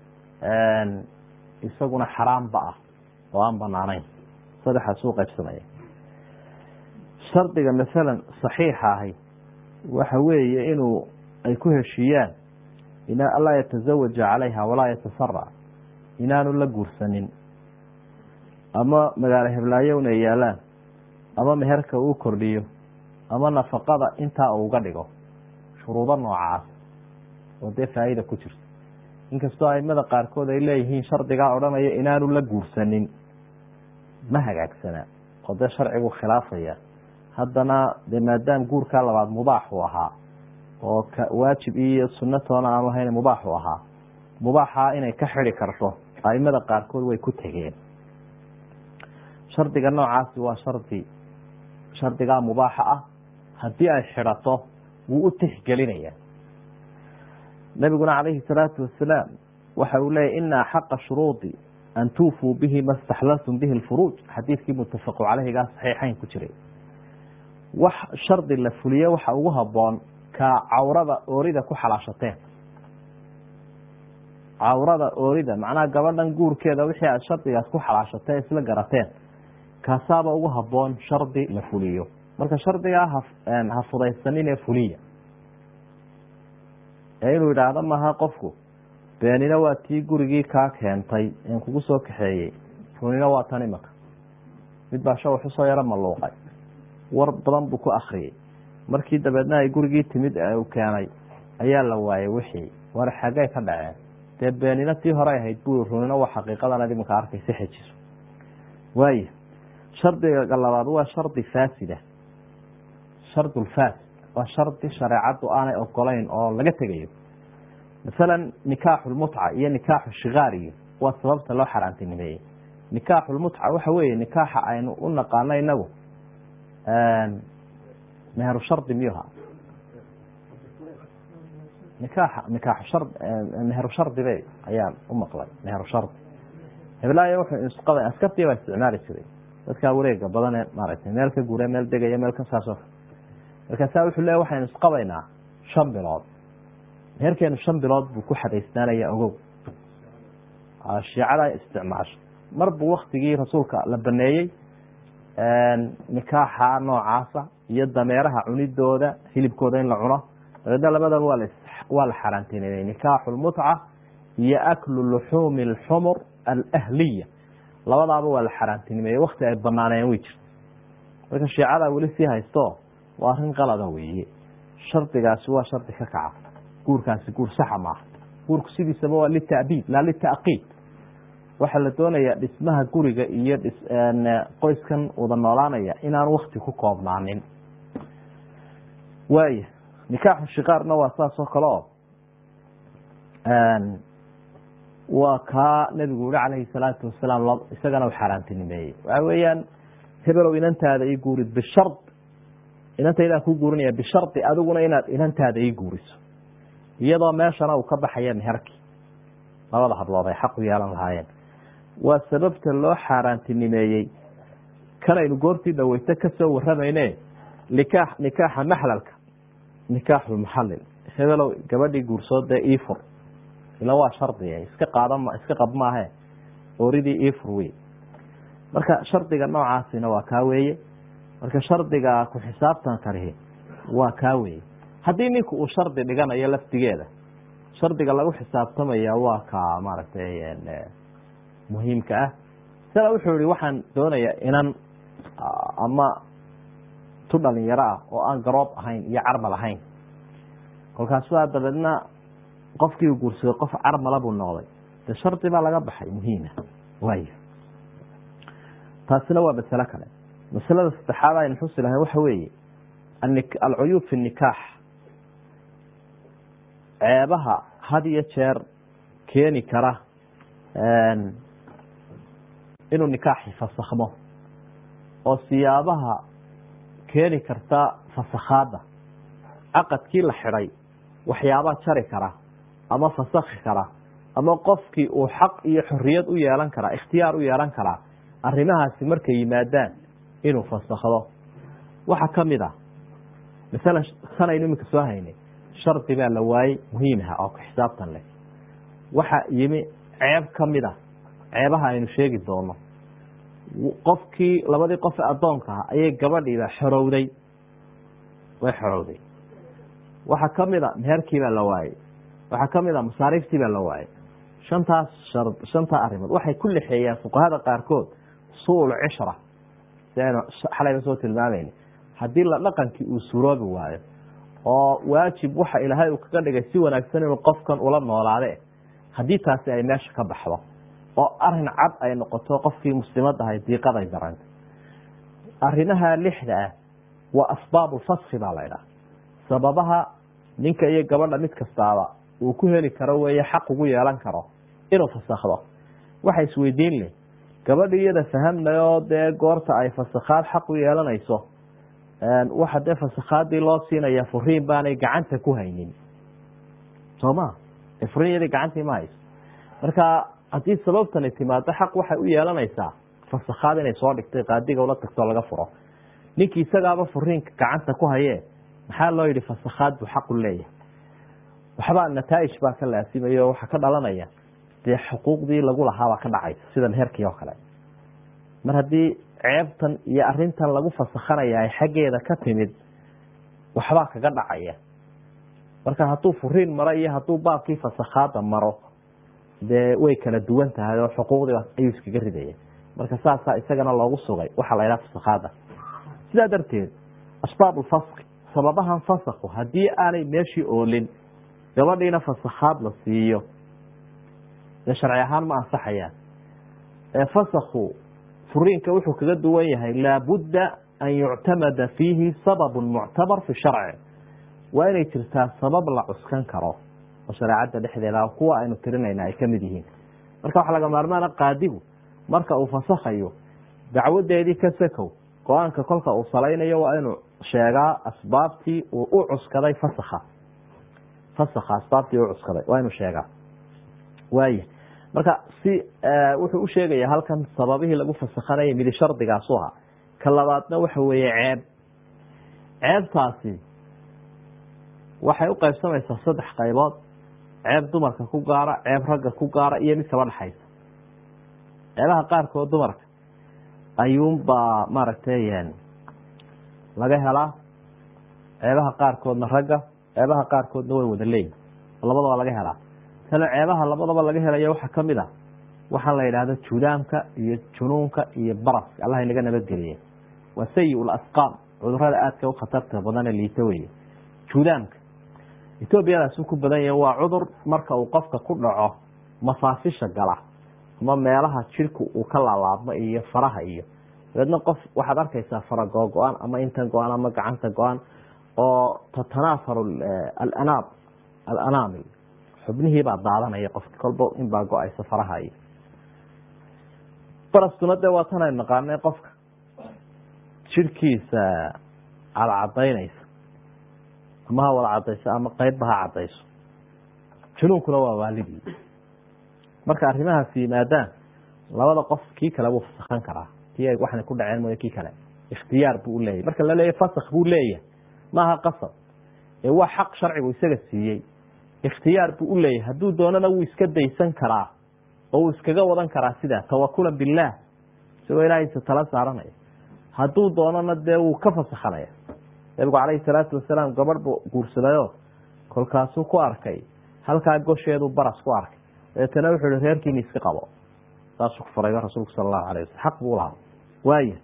isaguna xaraamba ah oo aan banaanayn saddexaas u qaybsamaya shardiga masalan saxiixa ahi waxa weeye inuu ay ku heshiiyaan ina anlaa yatazawaja calayha walaa yatasara inaanu la guursanin ama magaalo heblaayo una yaalaan ama meherka uu kordhiyo ama nafaqada intaa uu uga dhigo shuruudo noocaas oo dee faa'iida ku jirto inkastoo aimada qaarkood ay leeyihiin shardigaa odhanaya inaanu la guursanin ma hagaagsanaa oo dee sharcigu khilaafaya haddana dee maadaam guurkaa labaad mubaax uu ahaa oo waajib iyo sunatoona aanu ahayn mubaax u ahaa mubaaxaa inay ka xidi karto aimada qaarkood way ku tegeen shardiga noocaasi waa shardi shardigaa mubaaxa ah haddii ay xidhato wuu u tixgelinaya nabiguna calayhi salaatu wasalaam waxa uu leeyahy ina axaqa shuruudi an tuufuu bihi ma staxlaltum bihi lfuruuj xadiidkii muttafaqu caleyhigaa saxiixayn ku jiray wax shardi la fuliye waxa ugu haboon ka cawrada oorida ku xalaashateen cawrada oorida macnaha gabadhan guurkeeda wixii aad shardigaas ku xalaashateen isla garateen kaasaaba ugu haboon shardi la fuliyo marka shardigaa ha fudaysaninee fuliya ee inuu yidhaahdo maha qofku beenina waa tii gurigii kaa keentay en kugu soo kaxeeyey runina waa tan imaka mid baa shawax usoo yaro maluuqay war badan buu ku akriyey markii dabeedna ay gurigii timid u keenay ayaa la waayay wixii war xaggay ka dhaceen dee beenina tii hore ahayd bu runina waa xaqiiqadan imaka arkaysa xejiso waaya shardiga labaad waa shardi faasida shardulfaasid waa shardi shareecaddu aanay ogolayn oo laga tegayo masalan nikaaxu lmutca iyo nikaaxu shikaariyo waa sababta loo xaaraantinimeeyey nikaaxu lmutca waxa weeye nikaaxa aynu u naqaano inagu meheru shardi miyuha nikaaxa nikaaxu shar meheru shardibe ayaan u maqlay meheru shardi heblaayo wuxuu isqaba askartii baa isticmaali jiray dadkaa wareega badane maaragtay meel ka gure meel degaya meel ka saasoo markaasaa wuxuu leeya waxaynu isqabaynaa shan bilood meherkeenu shan bilood buu ku xadaysnaanaya ogow shiicada isticmaasho mar buu waktigii rasuulka la baneeyey nikaaxa noocaasa iyo dameeraha cunidooda hilibkooda in la cuno dabeedna labadaba waa waa la xaaraantinimey nikaaxu lmutca iyo aklu luxuumi alxumur alahliya labadaaba waa la xaaraantinimeeye wakti ay banaaneen way jirta marka shiicada weli sii haysto waa arrin qalada weeye shardigaasi waa shardi ka kaca guurkaasi guur saxa maaha guurku sidiisaba waa lita'biid laa lita'qiid waxaa la doonayaa dhismaha guriga iyo qoyskan wada noolaanaya inaan wakti ku koobnaanin waaya nikaaxu shikaarna waa saas oo kale oo waa kaa nabigu yihi calayhi salaatu wasalaam isagana u xaaraantinimeeyey waxa weeyaan hebelow inantaada ii guurid bishard inantaydaan ku guurinaya bishardi adiguna inaad inantaada ii guuriso iyadoo meeshana uu ka baxaya meherkii labada hablood ay xaq u yeelan lahaayeen waa sababta loo xaaraantinimeeyey kanaynu goortii dhaweyto kasoo waramayne nikaax nikaaxa maxlalka nikaaxulmuxallil hebelow gabadhii guursoodee iifur ila waa shardi iska qaadam iska qab maahe oridii iifur wey marka shardiga noocaasina waa kaa weeye marka shardiga ku xisaabtan karihi waa kaa weeye haddii ninku uu shardi dhiganayo laftigeeda shardiga lagu xisaabtamaya waa ka maaragtay muhiimka ah sida wuxuu yihi waxaan doonayaa inan ama tu dhalinyaro ah oo aan garoob ahayn iyo carmal ahayn kolkaasuaa dabeedna qofkii u guursaday qof carmala buu noqday de shardi baa laga baxay muhiima waay taasina waa masalo kale masalada saddexaad aynu xusi lahayn waxa weeye alcuyuub fi nikaax ceebaha had iyo jeer keeni kara inuu nikaaxi fasakhmo oo siyaabaha keeni karta fasakhaadda caqadkii la xidhay waxyaabaa jari kara ama fasakhi kara ama qofkii uu xaq iyo xoriyad u yeelan karaa ikhtiyaar u yeelan karaa arrimahaasi markay yimaadaan inuu fasakhdo waxaa ka mid ah masalan sanaynu iminka soo haynay shardi baa la waayey muhiimaha oo xisaabtan leh waxa yimi ceeb ka mid a ceebaha aynu sheegi doono qofkii labadii qof ee addoonka ah ayay gabadhiiba xorowday way xorowday waxaa ka mid a meherkii baa la waayey waxaa ka mid a masaariiftii baa la waayey shantaas shar shantaa arrimood waxay ku lexeeyaan fuqahada qaarkood suul cishra si aynu xalayba soo tilmaamayna haddii la dhaqankii uu suroobi waayo oo waajib waxa ilaahay uu kaga dhigay si wanaagsan inuu qofkan ula noolaade haddii taasi ay meesha ka baxdo oo arin cad ay noqoto qofkii muslimad ahay diiqaday daranta arrimaha lixda ah waa asbaabu faski baa la ydhaha sababaha ninka iyo gabadha mid kastaaba uu ku heli karo weeye xaq ugu yeelan karo inuu fasakhdo waxa isweydiin leh gabadhi iyada fahamnayoo dee goorta ay fasakhaad xaq u yeelanayso waxa dee fasakhaadii loo siinaya furiin baanay gacanta ku haynin soo ma furiin iyadii gacantii ma hayso marka haddii sababtani timaado xaq waxay u yeelanaysaa fasakhaad inay soo dhigtay qaadiga ula tagtoo laga furo ninkii isagaaba furiinka gacanta ku hayee maxaa loo yihi fasakhaad buu xaqu leeyahay waxbaa nataaij baa ka laasimayo waxaa ka dhalanaya dee xuquuqdii lagu lahaabaa ka dhacaysa sida meherkii oo kale mar haddii ceebtan iyo arintan lagu fasakhanaya ay xaggeeda ka timid waxbaa kaga dhacaya marka hadduu furiin maro iyo hadduu baabkii fasakhaada maro dee way kala duwan tahay oo xuquuqdii ayuu iskaga ridaya marka saasaa isagana loogu sugay waxaa la yidhaha fasakhaada sidaa darteed asbaab ulfaski sababahan fasakhu haddii aanay meeshii oolin gabadhiina fasakhaad la siiyo dee sharci ahaan ma ansaxayaan fasakhu furiinka wuxuu kaga duwan yahay laabudda an yuctamada fiihi sababu muctabar fi sharci waa inay jirtaa sabab la cuskan karo oo shareecadda dhexdeeda kuwa aynu tirinayna ay kamid yihiin marka waxaa laga maarmaana qaadigu marka uu fasakhayo dacwadeedii ka sakow go-aanka kolka uu salaynayo waa inuu sheegaa asbaabtii uu u cuskaday fasakha fasakha asbaabtii u cuskaday waa inuu sheegaa waaya marka si wuxuu u sheegaya halkan sababihii lagu fasakhanayay midi shardigaasu ahaa ka labaadna waxa weeye ceeb ceebtaasi waxay u qaybsamaysaa saddex qaybood ceeb dumarka ku gaara ceeb ragga ku gaara iyo mid kaba dhexaysa ceebaha qaarkood dumarka ayuunbaa maaragtay laga helaa ceebaha qaarkoodna ragga ceebaha qaarkoodna way wada leeyihin labadaba laga helaa tale ceebaha labadaba laga helayo waxaa kamid a waxaa la yidhaahda judaamka iyo junuunka iyo baraska allah inaga nabadgeliye waa sayi lasqaam cudurada aadka u khatarta badane liita weye judaamka etoobiyadaasuu ku badan yahay waa cudur marka uu qofka ku dhaco mafaafisha gala ama meelaha jirku uu ka laalaabmo iyo faraha iyo dabeedna qof waxaad arkaysaa fara googo-an ama intan go-an ama gacanta go-an oo tatanaafaru alanaab alanaamil xubnihiibaa daadanaya qofki kolba inbaa go-aysa faraha iyo baraskuna dee waa tan aynu naqaanay qofka jirkiisa cadcadaynaysa ama ha wada cadayso ama qeybba ha cadayso junuunkuna waa waalidii marka arrimahaas yimaadaan labada qof kii kale wuu fasakhan karaa kii ay waxna ku dhaceen mooye kii kale ikhtiyaar buu uleeyahy marka la leeyahy fasakh buu leeyahay maaha qasab ee waa xaq sharcigu isaga siiyey ikhtiyaar buu u leeyahay hadduu doonana wuu iska daysan karaa oo wuu iskaga wadan karaa sidaa tawakulan billaah isagoo ilaahaysa tala saaranaya hadduu doonana dee wuu ka fasakhanaya nabigu calayhi salaatu wasalaam gabadh buu guursadayo kolkaasuu ku arkay halkaa gosheedu baras ku arkay dabeetana wuxuu ihi reerkiini iska qabo saasuu ku furayba rasuulku sala allahu alayh wasalam xaq buu lahaa waaya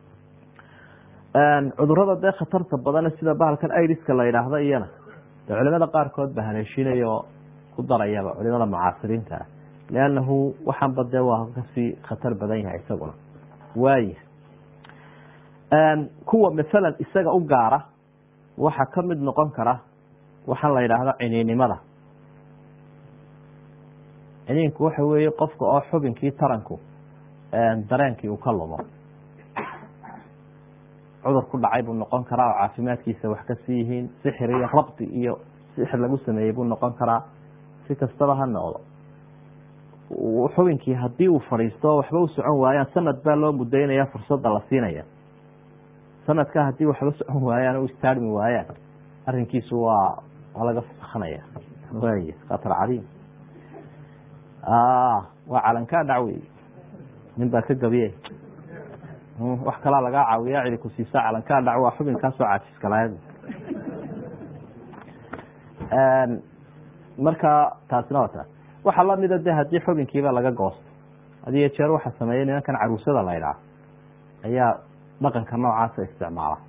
cudurada dee khatarta badane sida bahalkan idiska la yidhaahdo iyana de culimada qaarkood ba haleeshinaya oo ku darayaba culimada mucaasiriinta ah liannahu waxaanba dee waa kasii khatar badan yahay isaguna waaya kuwa masalan isaga u gaara waxaa ka mid noqon kara waxaan la yidhaahdo ciniinimada ciniinku waxa weeye qofka oo xubinkii taranku dareenkii uu ka lumo cudur ku dhacay buu noqon karaa oo caafimaadkiisa wax kasii yihiin sixir iyo rabdi iyo sixir lagu sameeyey buu noqon karaa si kastaba ha noqdo xubinkii haddii uu fadhiisto waxba u socon waayaan sanad baa loo mudaynaya fursadda la siinaya sanadka haddii waxba socon waayaan u istaarmi waayaan arrinkiisu waa waa laga fasakanaya way khatar cadiim waa calankaa dhacwey nin baa ka gabiye wax kalaa lagaa caawiya cidi ku siisa calankaa dhac waa xubinkaasoo caajiskalaayad marka taasina waa taas waxaa lamida de haddii xubinkiiba laga goosto hadiyo jeer waxaa sameeya nimankan caruusada la ydhaah ayaa dhaqanka noocaasa isticmaala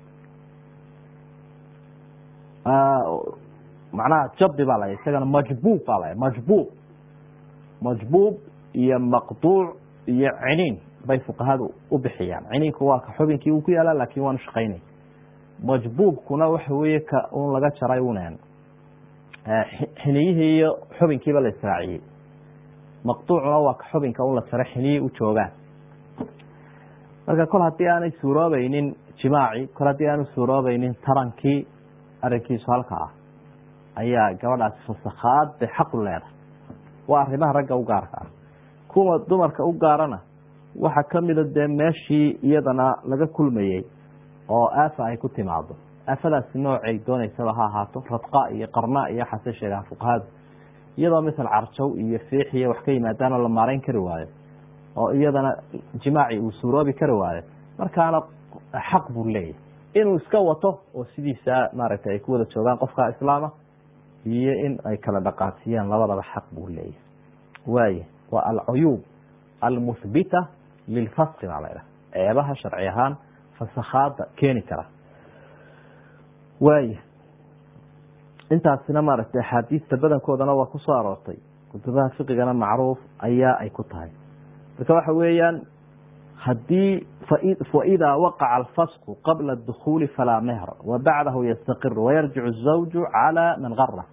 macnaha jabdi baa la isagana majbuub baa la majbuub majbuub iyo maqduuc iyo ciniin bay fuqahadu u bixiyaan ciniinku waa ka xubinkii uu ku yaala laakin waanu shaqaynay majbuubkuna waxa weeye ka un laga jaray unen xiniyihii iyo xubinkiiba la israaciyey maqduucuna waa ka xubinka un la jaray xiniyihii u joogaan marka kol haddii aanay suuroobaynin jimaaci kol haddii aanu suuroobaynin tarankii arrinkiisu halka ah ayaa gabadhaasi fasakhaad bay xaqu leedahay waa arrimaha ragga u gaarka ah kuwa dumarka u gaarana waxaa kamida dee meeshii iyadana laga kulmayey oo aafa ay ku timaado aafadaasi noocay dooneysaba ha ahaato radqa iyo qarna iyo waxaase sheegaan fuqahadu iyadoo misal carjow iyo fiix iyo wax ka yimaadaanoo la maarayn kari waayo oo iyadana jimaaci uu suuroobi kari waayo markaana xaq buu leeyahy inuu iska wato oo sidiisa maaragtay ay ku wada joogaan qofka islaama iyo in ay kala dhaqaasiyaan labadaba xaq buu leeyahy waay waa alcuyuub almuhbita lilfaski baa laydhaha ceebaha sharci ahaan fasakhaada keeni kara waaya intaasina maaragtay axaadiista badankoodana waa kusoo aroortay kutubaha fiqigana macruuf ayaa ay ku tahay marka waxa weeyaan haddii faidaa waqaca alfasku qabla اdukhuuli falaa mehr wa bacdahu yastaqir wayarjic الzawju calى man gara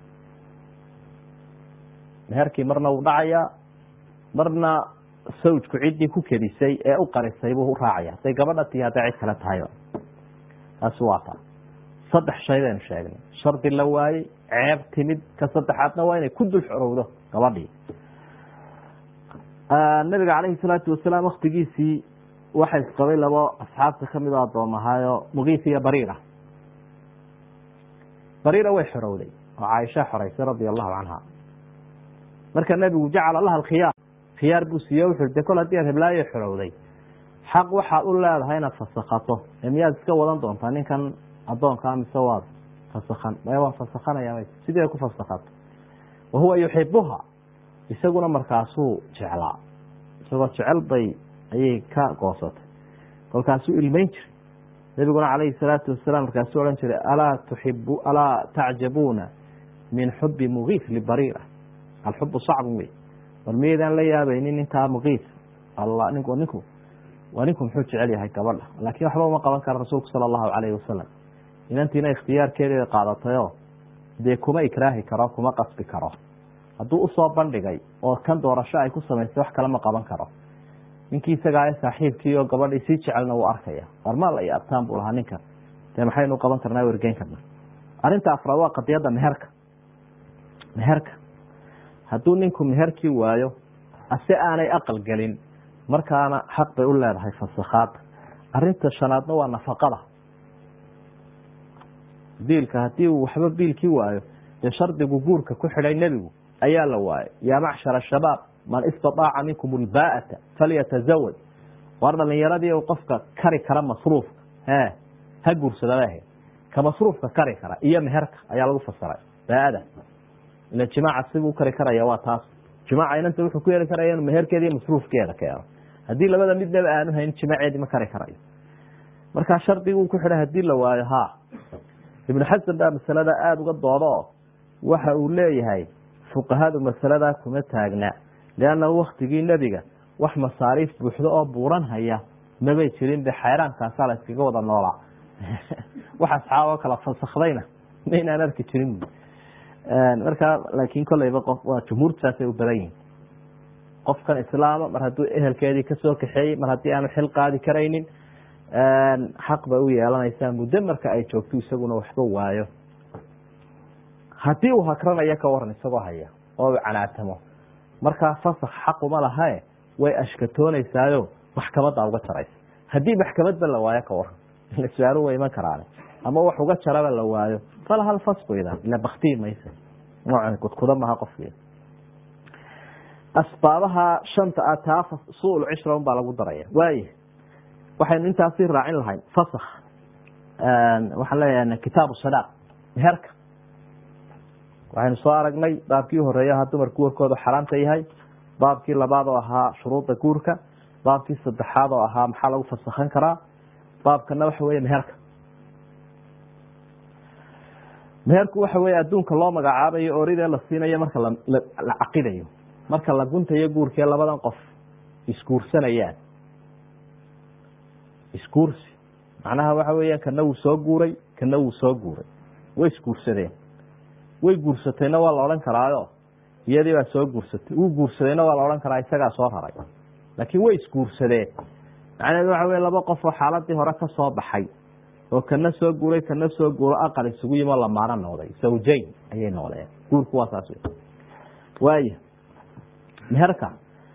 meherkii marna wuu dhacayaa marna sawjku ciddii ku kedisay ee u qarisay buu raacaya hadday gabadha tii hadday cid kale tahayba taasi waa taa saddex shay baynu sheegnay shardi la waayey ceeb timid ka saddexaadna waa inay ku dul xorowdo gabadhii nabiga calayhi salaatu wasalaam waktigiisii waxa isqabay labo asxaabta kamid oo adoom ahaayo mugiis iyo bariira bariira way xorowday oo caaisha xoreysay radia allahu canha marka nebigu jacala laha alkhiyaar khiyaar buu siiye wuxu de kol haddii aad heblaayo xorowday xaq waxaad u leedahay inaad fasakato ee miyaad iska wadan doontaa ninkan adoonkaa mise waad fasakan maya waan fasakanaya sidii ay ku fasakato wa huwa yuxibuha isaguna markaasuu jeclaa isagoo jecel bay ayay ka goosatay kolkaasuu ilmeyn jiray nebiguna calayhi salaatu wasalaam markaasuu odhan jiray alaa tuxibu alaa tacjabuuna min xubi mugiis libariira alxubu sacbun wey bal miyaydaan la yaabaynin ninkaa mugiis alla ninku ninku waa ninku muxuu jecel yahay gabadha laakiin waxba uma qaban kara rasuulku sala allahu calayhi wasalam inantiina ikhtiyaarkeeday qaadatayoo dee kuma ikraahi karo kuma qasbi karo hadduu usoo bandhigay oo kan doorasho ay ku samaysay wax kale ma qaban karo ninkii isagaa saaxiibkii oo gabadhii sii jecelna wuu arkaya warmaal iyo abtaan buu lahaa ninkan dee maxaynu qaban karnaa wergeyn karna arrinta afraad waa qadiyadda meherka meherka hadduu ninku meherkii waayo ase aanay aqal gelin markaana xaq bay u leedahay fasakhaada arinta shanaadna waa nafaqada biilka haddii uu waxba biilkii waayo dee shardigu guurka ku xidhay nebigu ayaa la waayay yaa macshara shabaab man istaaaca minkum ulbaa'ata falyatazawaj waar dhalinyaradii u qofka kari kara masruufka e ha guursadabah ka masruufka kari kara iyo meherka ayaa lagu fasiray baaada ila jimaaca sibuu kari karaya waa taas jimaaca inanta wuxuu ku yeeli karaya inu meherkeeda iyo masruufkeeda keeno haddii labada midnaba aanu hayn jimaaceedii ma kari karayo markaa shardiguu ku xidhay hadii la waayo ha ibnu xasan baa masalada aada uga doodo waxa uu leeyahay fuqahadu masaladaa kuma taagna lianna waktigii nebiga wax masaariif buuxdo oo buuran haya mabay jirin be xayraankaasa la iskaga wada noolaa wax asxaaboo kala fasakdayna maynaan arki jirin markaa laakin kolleyba qof waa jumhuurta saasay u badan yihin qofkan islaama mar hadduu ehelkeedii kasoo kaxeeyey mar haddii aanu xil qaadi karaynin xaq bay u yeelanaysaa muddo marka ay joogto isaguna waxba waayo haddii uu hakranayo ka waran isagoo haya oo u canaatamo markaa fasak xaquma lahae way ashkatooneysaayo maxkamadda uga jaraysa haddii maxkamadba la waayo ka waran ila su-aalu way iman karaane ama wax uga jaraba la waayo fala hal fasku idan ila baktii maysa noocan kudkuda maha qofki asbaabaha shanta a taa suul cishra un baa lagu daraya waaya waxaynu intaasi raacin lahayn fasak waxaan leeyahay kitaabu sadaaq meherka waxaynu soo aragnay baabkii horeeya ahaa dumarku warkoodu xaraamta yahay baabkii labaad oo ahaa shuruudda guurka baabkii saddexaad oo ahaa maxaa lagu fasakhan karaa baabkana waxa weeye meherka meherku waxa weeye adduunka loo magacaabayo oridee la siinayo marka la caqidayo marka la guntayo guurkee labadan qof isguursanayaan isguursi macnaha waxa weeyaan kana wuu soo guuray kana wuu soo guuray way isguursadeen way guursatayna waa la odhan karaayo iyadii baa soo guursatay wuu guursadayna waa la odhan karaa isagaa soo raray laakiin way isguursadeen macnaheedu waxa wey laba qof oo xaaladii hore ka soo baxay oo kana soo guuray kana soo guuro aqal isugu yimo lamaano noqday zawjayn ayay noqdeen guurku waa saas waaya meherka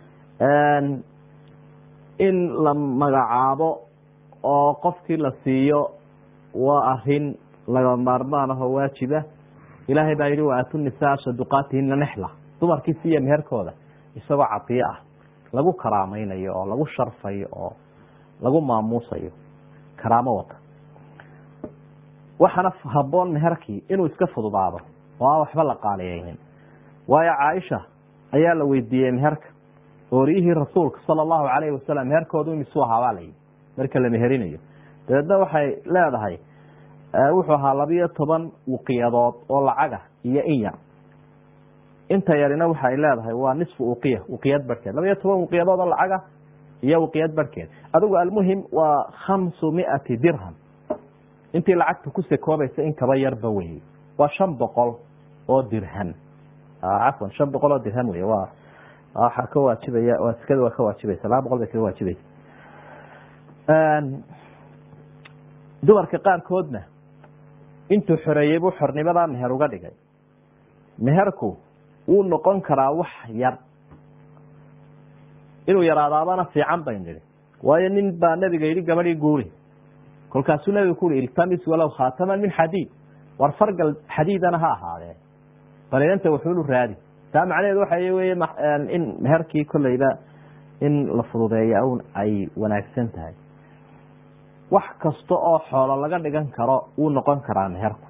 in la magacaabo oo qofkii la siiyo waa arin laga maarmaan ahoo waajiba ilaahay baa yihi waatu nisaa saduqaatihina nexla dumarkii siiya meherkooda isagoo cadiyo ah lagu karaamaynayo oo lagu sharfayo oo lagu maamuusayo karaamo wata waxaana haboon meherkii inuu iska fududaado oo aan waxba la qaaliyeynin waayo caaisha ayaa la weydiiyey meherka ooriyihii rasuulka sala allahu calayhi wasalam meherkoodu imisuu ahaabaa layihi marka la meherinayo dabeedna waxay leedahay wuxuu ahaa labiyo toban wuqiyadood oo lacaga iyo in yar inta yarina waxay leedahay waa nisfu uqiya uqiyad barhkeed labiyo toban wuqiyadood oo lacaga iyo uqiyad barhkeed adigu almuhim waa khamsu miati dirham intii lacagta ku sekoobaysa in kaba yarba weye waa shan boqol oo dirham cafwan shan boqol oo dirham wey waa waxaa ka waajibaya waa sikada waa ka waajibaysa laba boqol bay kaga waajibaysa dumarka qaarkoodna intuu xoreeyey buu xornimadaa meher uga dhigay meherku wuu noqon karaa wax yar inuu yaraadaabana fiican bay nidhi waayo nin baa nabiga yidhi gabadhii guuri kolkaasuu nabiga ku ui iltamis walow khaataman min xadiid war fargal xadiidana ha ahaadee balinanta wuxuunu raadi taa macnaheedu waxa weye in meherkii kolleyba in la fududeeya un ay wanaagsan tahay wax kasta oo xoolo laga dhigan karo wuu noqon karaa meherku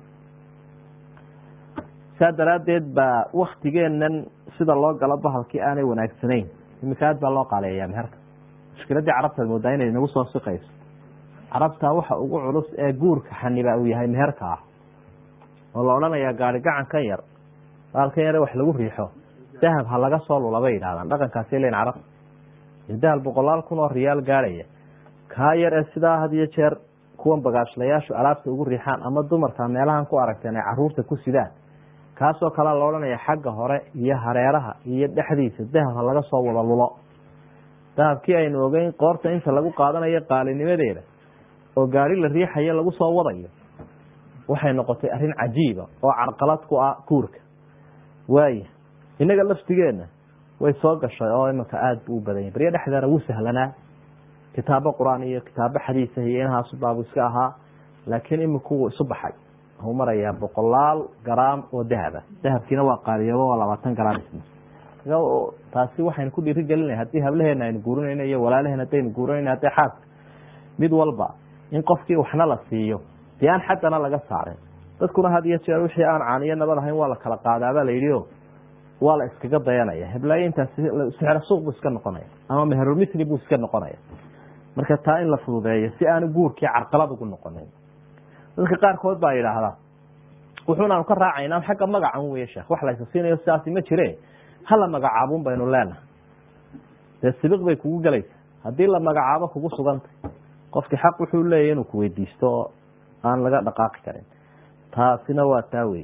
saa daraaddeed baa waktigeenan sida loo galo bahalkii aanay wanaagsanayn imika aad baa loo qaaleeyaa meherka mushkiladdii carabtaad moodaa inay nagu soo siqayso carabta waxa ugu culus ee guurka xaniba uu yahay meherka ah oo la odhanayaa gaari gacankan yar baalkan yare wax lagu riixo dahab ha laga soo lula bay yidhahdaan dhaqankaasay leyn carabta dahab boqolaal kun oo riyaal gaarhaya kaa yar ee sidaa had iyo jeer kuwan bagaashlayaashu alaabta ugu riixaan ama dumarka meelahan ku aragteen ay caruurta ku sidaan kaasoo kalea la odhanaya xagga hore iyo hareeraha iyo dhexdiisa dahab ha laga soo wada lulo dahabkii aynu ogeyn qoorta inta lagu qaadanayo qaalinimadeeda oo gaari la riixayo lagu soo wadayo waxay noqotay arrin cajiiba oo carqalad ku ah guurka waaya innaga laftigeenna way soo gashay oo imanka aada buu u badanya baryo dhexdeena wuu sahlanaa kitaabo qur-aan iyo kitaabo xadiisa iyo inahaasu baabu iska ahaa laakiin iminku wuu isu baxay wuu marayaa boqolaal garaam oo dahaba dahabkiina waa qaadiyaba waa labaatan garaam isna taasi waxaynu ku dhiiri gelinaya haddii hablaheena aynu guurinayno iyo walaalaheen haddaynu guurinayno hadday xaaska mid walba in qofkii waxna la siiyo dee aan xaddana laga saarin dadkuna had iyo jeer wixii aan caaniyo nabad ahayn waa la kala qaadaabaa la yidhi o waa la iskaga dayanaya heblaayo intaas sixro suuq buu iska noqonaya ama meherulmitli buu iska noqonaya marka taa in la fududeeyo si aanu guurkii carqalad ugu noqonin dadka qaarkood baa yidhaahdaa wuxuunaanu ka raacayna xagga magacan wey sheekh wax laysa siinayo sidaasi ma jire hala magacaabun baynu leenahay dee sibiq bay kugu gelaysa haddii la magacaabo kugu sugantay qofkii xaq wuxuu leeyahy inuu kuweydiisto oo aan laga dhaqaaqi karin taasina waa taa wey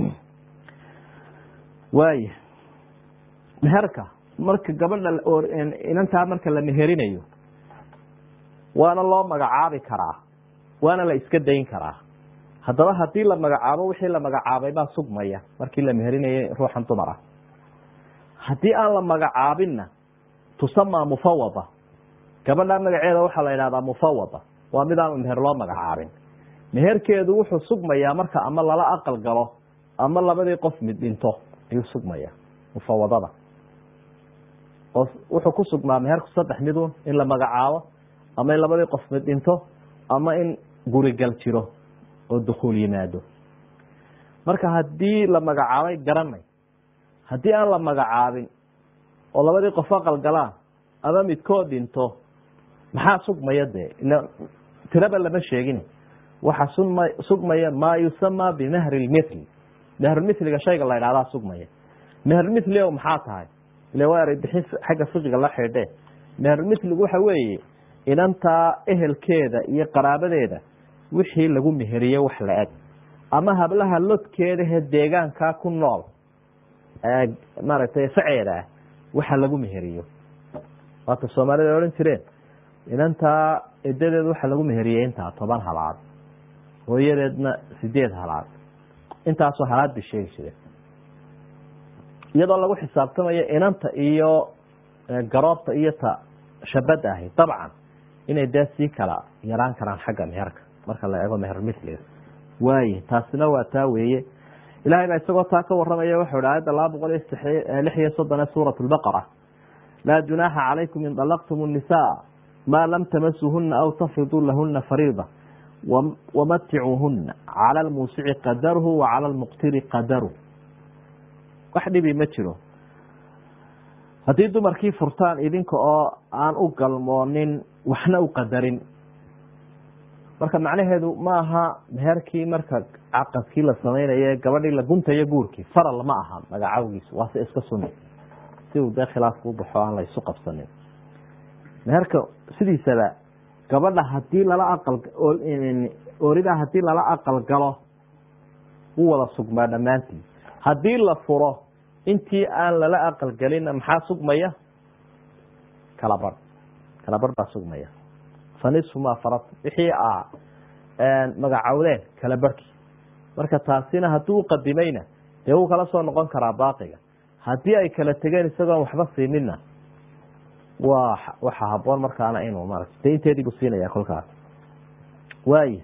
waaya meherka marka gabadha inantaa marka la meherinayo waana loo magacaabi karaa waana la iska dayn karaa haddaba haddii la magacaabo wixii la magacaabay baa sugmaya markii la meherinayo ruuxan dumar ah haddii aan la magacaabinna tusamaa mufawada gabadha magaceeda waxaa la yidhahdaa mufawada waa mid aan meher loo magacaabin meherkeedu wuxuu sugmayaa marka ama lala aqal galo ama labadii qof mid dhinto ayuu sugmaya mufawadada oo wuxuu ku sugnaa meherku saddex midun in la magacaabo ama in labadii qof mid dhinto ama in gurigal jiro oo dukuul yimaado marka haddii la magacaabay garanay haddii aan la magacaabin oo labadii qof aqal galaan ama midkood dhinto maxaa sugmaya dee tiraba lama sheegin waxa suma sugmaya maa yusamaa bimahri lmithli mehrulmithliga shayga la ydhahdaa sugmaya mehrulmithli o maxaa tahay ile waa eray bixin xagga fiqiga la xidhe mehrulmithligu waxa weeye inantaa ehelkeeda iyo qaraabadeeda wixii lagu meheriye wax la eg ama hablaha lodkeedahe deegaankaa ku nool maaragtay faceeda ah waxa lagu meheriyo waata soomaalida odhan jireen inantaa edadeeda waxa lagu meheriyey intaa toban halaad hooyadeedna sideed halaad intaasoo halaad bay sheegi jireen iyadoo lagu xisaabtamayo inanta iyo garoobta iyo ta shabada ahi dabcan inay dee sii kala yaraan karaan xagga meherka marka la eego mehermithliga waaye taasina waa taa weeye ilahay baa isagoo taa ka waramaya wuxuu hi aayadda laba boqol iyo lix iyo soddon ee suurat lbaqara laa junaaxa calaykum in dalaqtum الnisaa maa lam tamasuhuna aw tafriduu lahuna fariida wamaticuuhuna cala lmuusici qadarhu wa cala lmuqtiri qadaru wax dhibi ma jiro haddii dumarkii furtaan idinka oo aan u galmoonin waxna u qadarin marka macnaheedu ma aha meherkii marka caqadkii la samaynaye gabadhii la guntayo guurkii faral ma aha magacawgiisu waa se iska suni si uu dee khilaafku u baxo aan la isu qabsanin meherka sidiisaba gabadha hadii lala aqal orida hadii lala aqal galo u wada sugmaa dhammaantii haddii la furo intii aan lala aqal gelina maxaa sugmaya kala barh kala barh baa sugmaya fanisfumaa farad wixii a magacowdeen kala barhkii marka taasina hadduu uqadimayna dee wuu kala soo noqon karaa baaqiga haddii ay kala tegeen isagoon waxba siinina wa waxa haboon markaana inuu maarata de inteedii buu siinaya kolkaas waaya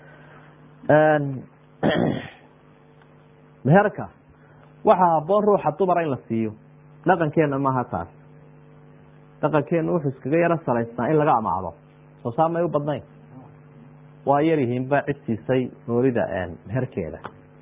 meherka waxaa haboon ruuxa dumara in la siiyo dhaqankeena maaha taas dhaqankeena wuxuu iskaga yaro salaysnaa in laga amaado soo saa may u badnayn waa yaryihiinba cid siisay noolida meherkeeda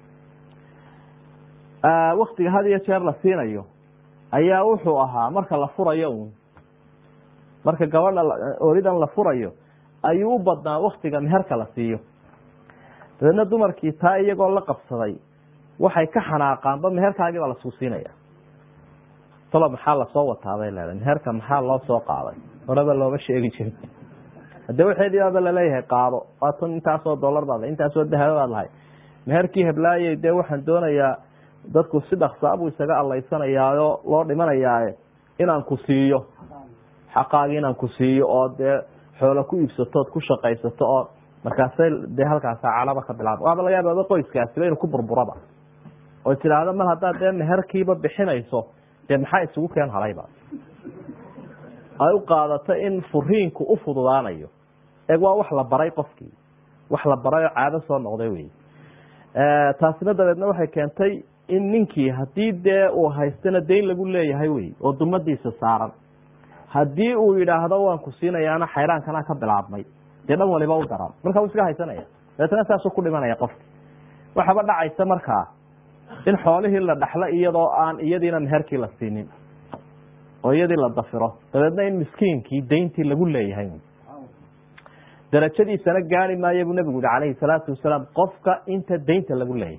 waktiga had iyo jeer la siinayo ayaa wuxuu ahaa marka la furayo un marka gabadha oolidan la furayo ayuu u badnaa waktiga meherka la siiyo dabeedna dumarkii taa iyagoo la qabsaday waxay ka xanaaqaanba meherkaagii baa lasuu siinaya talo maxaa lasoo wataabay leedahay meherka maxaa loo soo qaaday horeba looma sheegi jirin hadee waxeedibaaba laleeyahay qaado waatan intaasoo dollar baad intaasoo dahaba baad lahay meherkii heblaayey dee waxaan doonayaa dadku si dhaksaabuu isaga allaysanayaayo loo dhimanayaaye inaan ku siiyo xaqaagii inaan ku siiyo oo dee xoolo ku iibsatood ku shaqaysato oo markaasay dee halkaasa calaba ka bilaaba waaba laga yaababa qoyskaasiba inuu ku burburaba oo tidhaahdo mar haddaad dee meherkiiba bixinayso dee maxaa isugu keen halayba ay u qaadato in furiinku u fududaanayo eeg waa wax la baray qofkii wax la baray oo caado soo noqday wey taasina dabeedna waxay keentay in ninkii haddii dee uu haystana dayn lagu leeyahay wey oo dumadiisa saaran haddii uu yidhaahdo waan ku siinayaana xayraankana ka bilaabmay dee dhan waliba u daran marka uu iska haysanaya dabeetna saasuu ku dhimanaya qofki waxaba dhacaysa markaa in xoolihii la dhaxlo iyadoo aan iyadiina meherkii la siinin oo iyadii la dafiro dabeedna in miskiinkii dayntii lagu leeyahay darajadiisana gaari maayo buu nabigu yihi calayhi salaatu wasalaam qofka inta daynta lagu leeyahay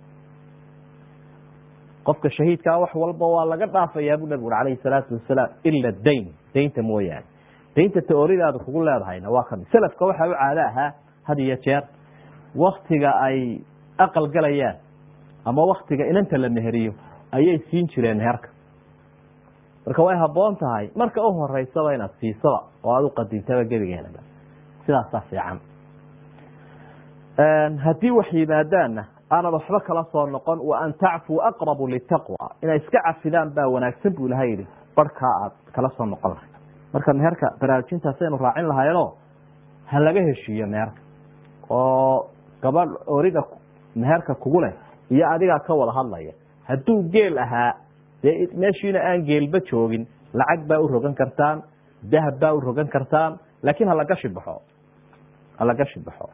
qofka shahiidkaa wax walba waa laga dhaafayaa buu nabigu ui calayhi salaatu wasalaam ila dayn daynta mooyaane daynta taoridaada kugu leedahayna waa kami selafka waxaa u caado ahaa had iyo jeer waktiga ay aqal galayaan ama waktiga inanta la meheriyo ayay siin jireen meherka marka way haboon tahay marka u horeysaba inaad siisaba oo aada u qadintaba gebigeenaba sidaasaa fiican haddii wax yimaadaanna aanad waxba kala soo noqon wa an tacfuu aqrabu litaqwa inay iska cafidaan baa wanaagsan buu ilaha yihi barhkaa aad kala soo noqon lahay marka meherka baraarujintaasaynu raacin lahaynoo ha laga heshiiyo meherka oo gabadh origa meherka kugu leh iyo adigaa ka wada hadlaya hadduu geel ahaa dee meeshiina aan geelba joogin lacag baa u rogan kartaan dahab baa u rogan kartaan laakiin halagashi baxo halagashi baxo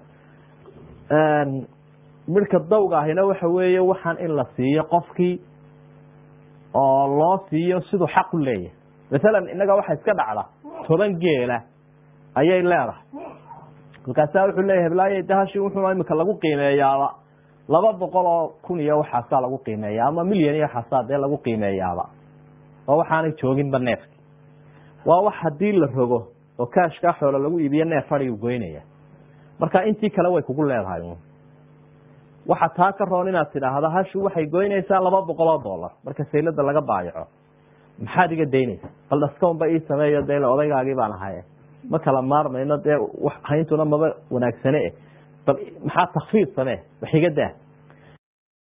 midhka dawga ahina waxa weeye waxaan in la siiyo qofkii oo loo siiyo siduu xaq u leeyahay masalan innaga waxa iska dhacda toban geela ayay leedahay markaasaa wuxuu leeyahay blaaye dahashi wuxuu imika lagu qiimeeyaaba laba boqol oo kun iyo waxaasaa lagu qiimeeya ama milyan iyo waxaasaa dee lagu qiimeeyaaba oo waxaanay jooginba neefki waa wax haddii la rogo oo kaashkaa xoolo lagu iibiyo neef fadhigu goynaya marka intii kale way kugu leedahay waxa taa ka roon inaad tidhaahdo hashu waxay goynaysaa laba boqol oo dollar marka saylada laga baayaco maxaad iga daynaysa bal dhaskaunba ii sameeyo dee odaygaagii baan ahaye ma kala maarmayno dee hayntuna maba wanaagsane bal maxaa takfiid samee wax iga daa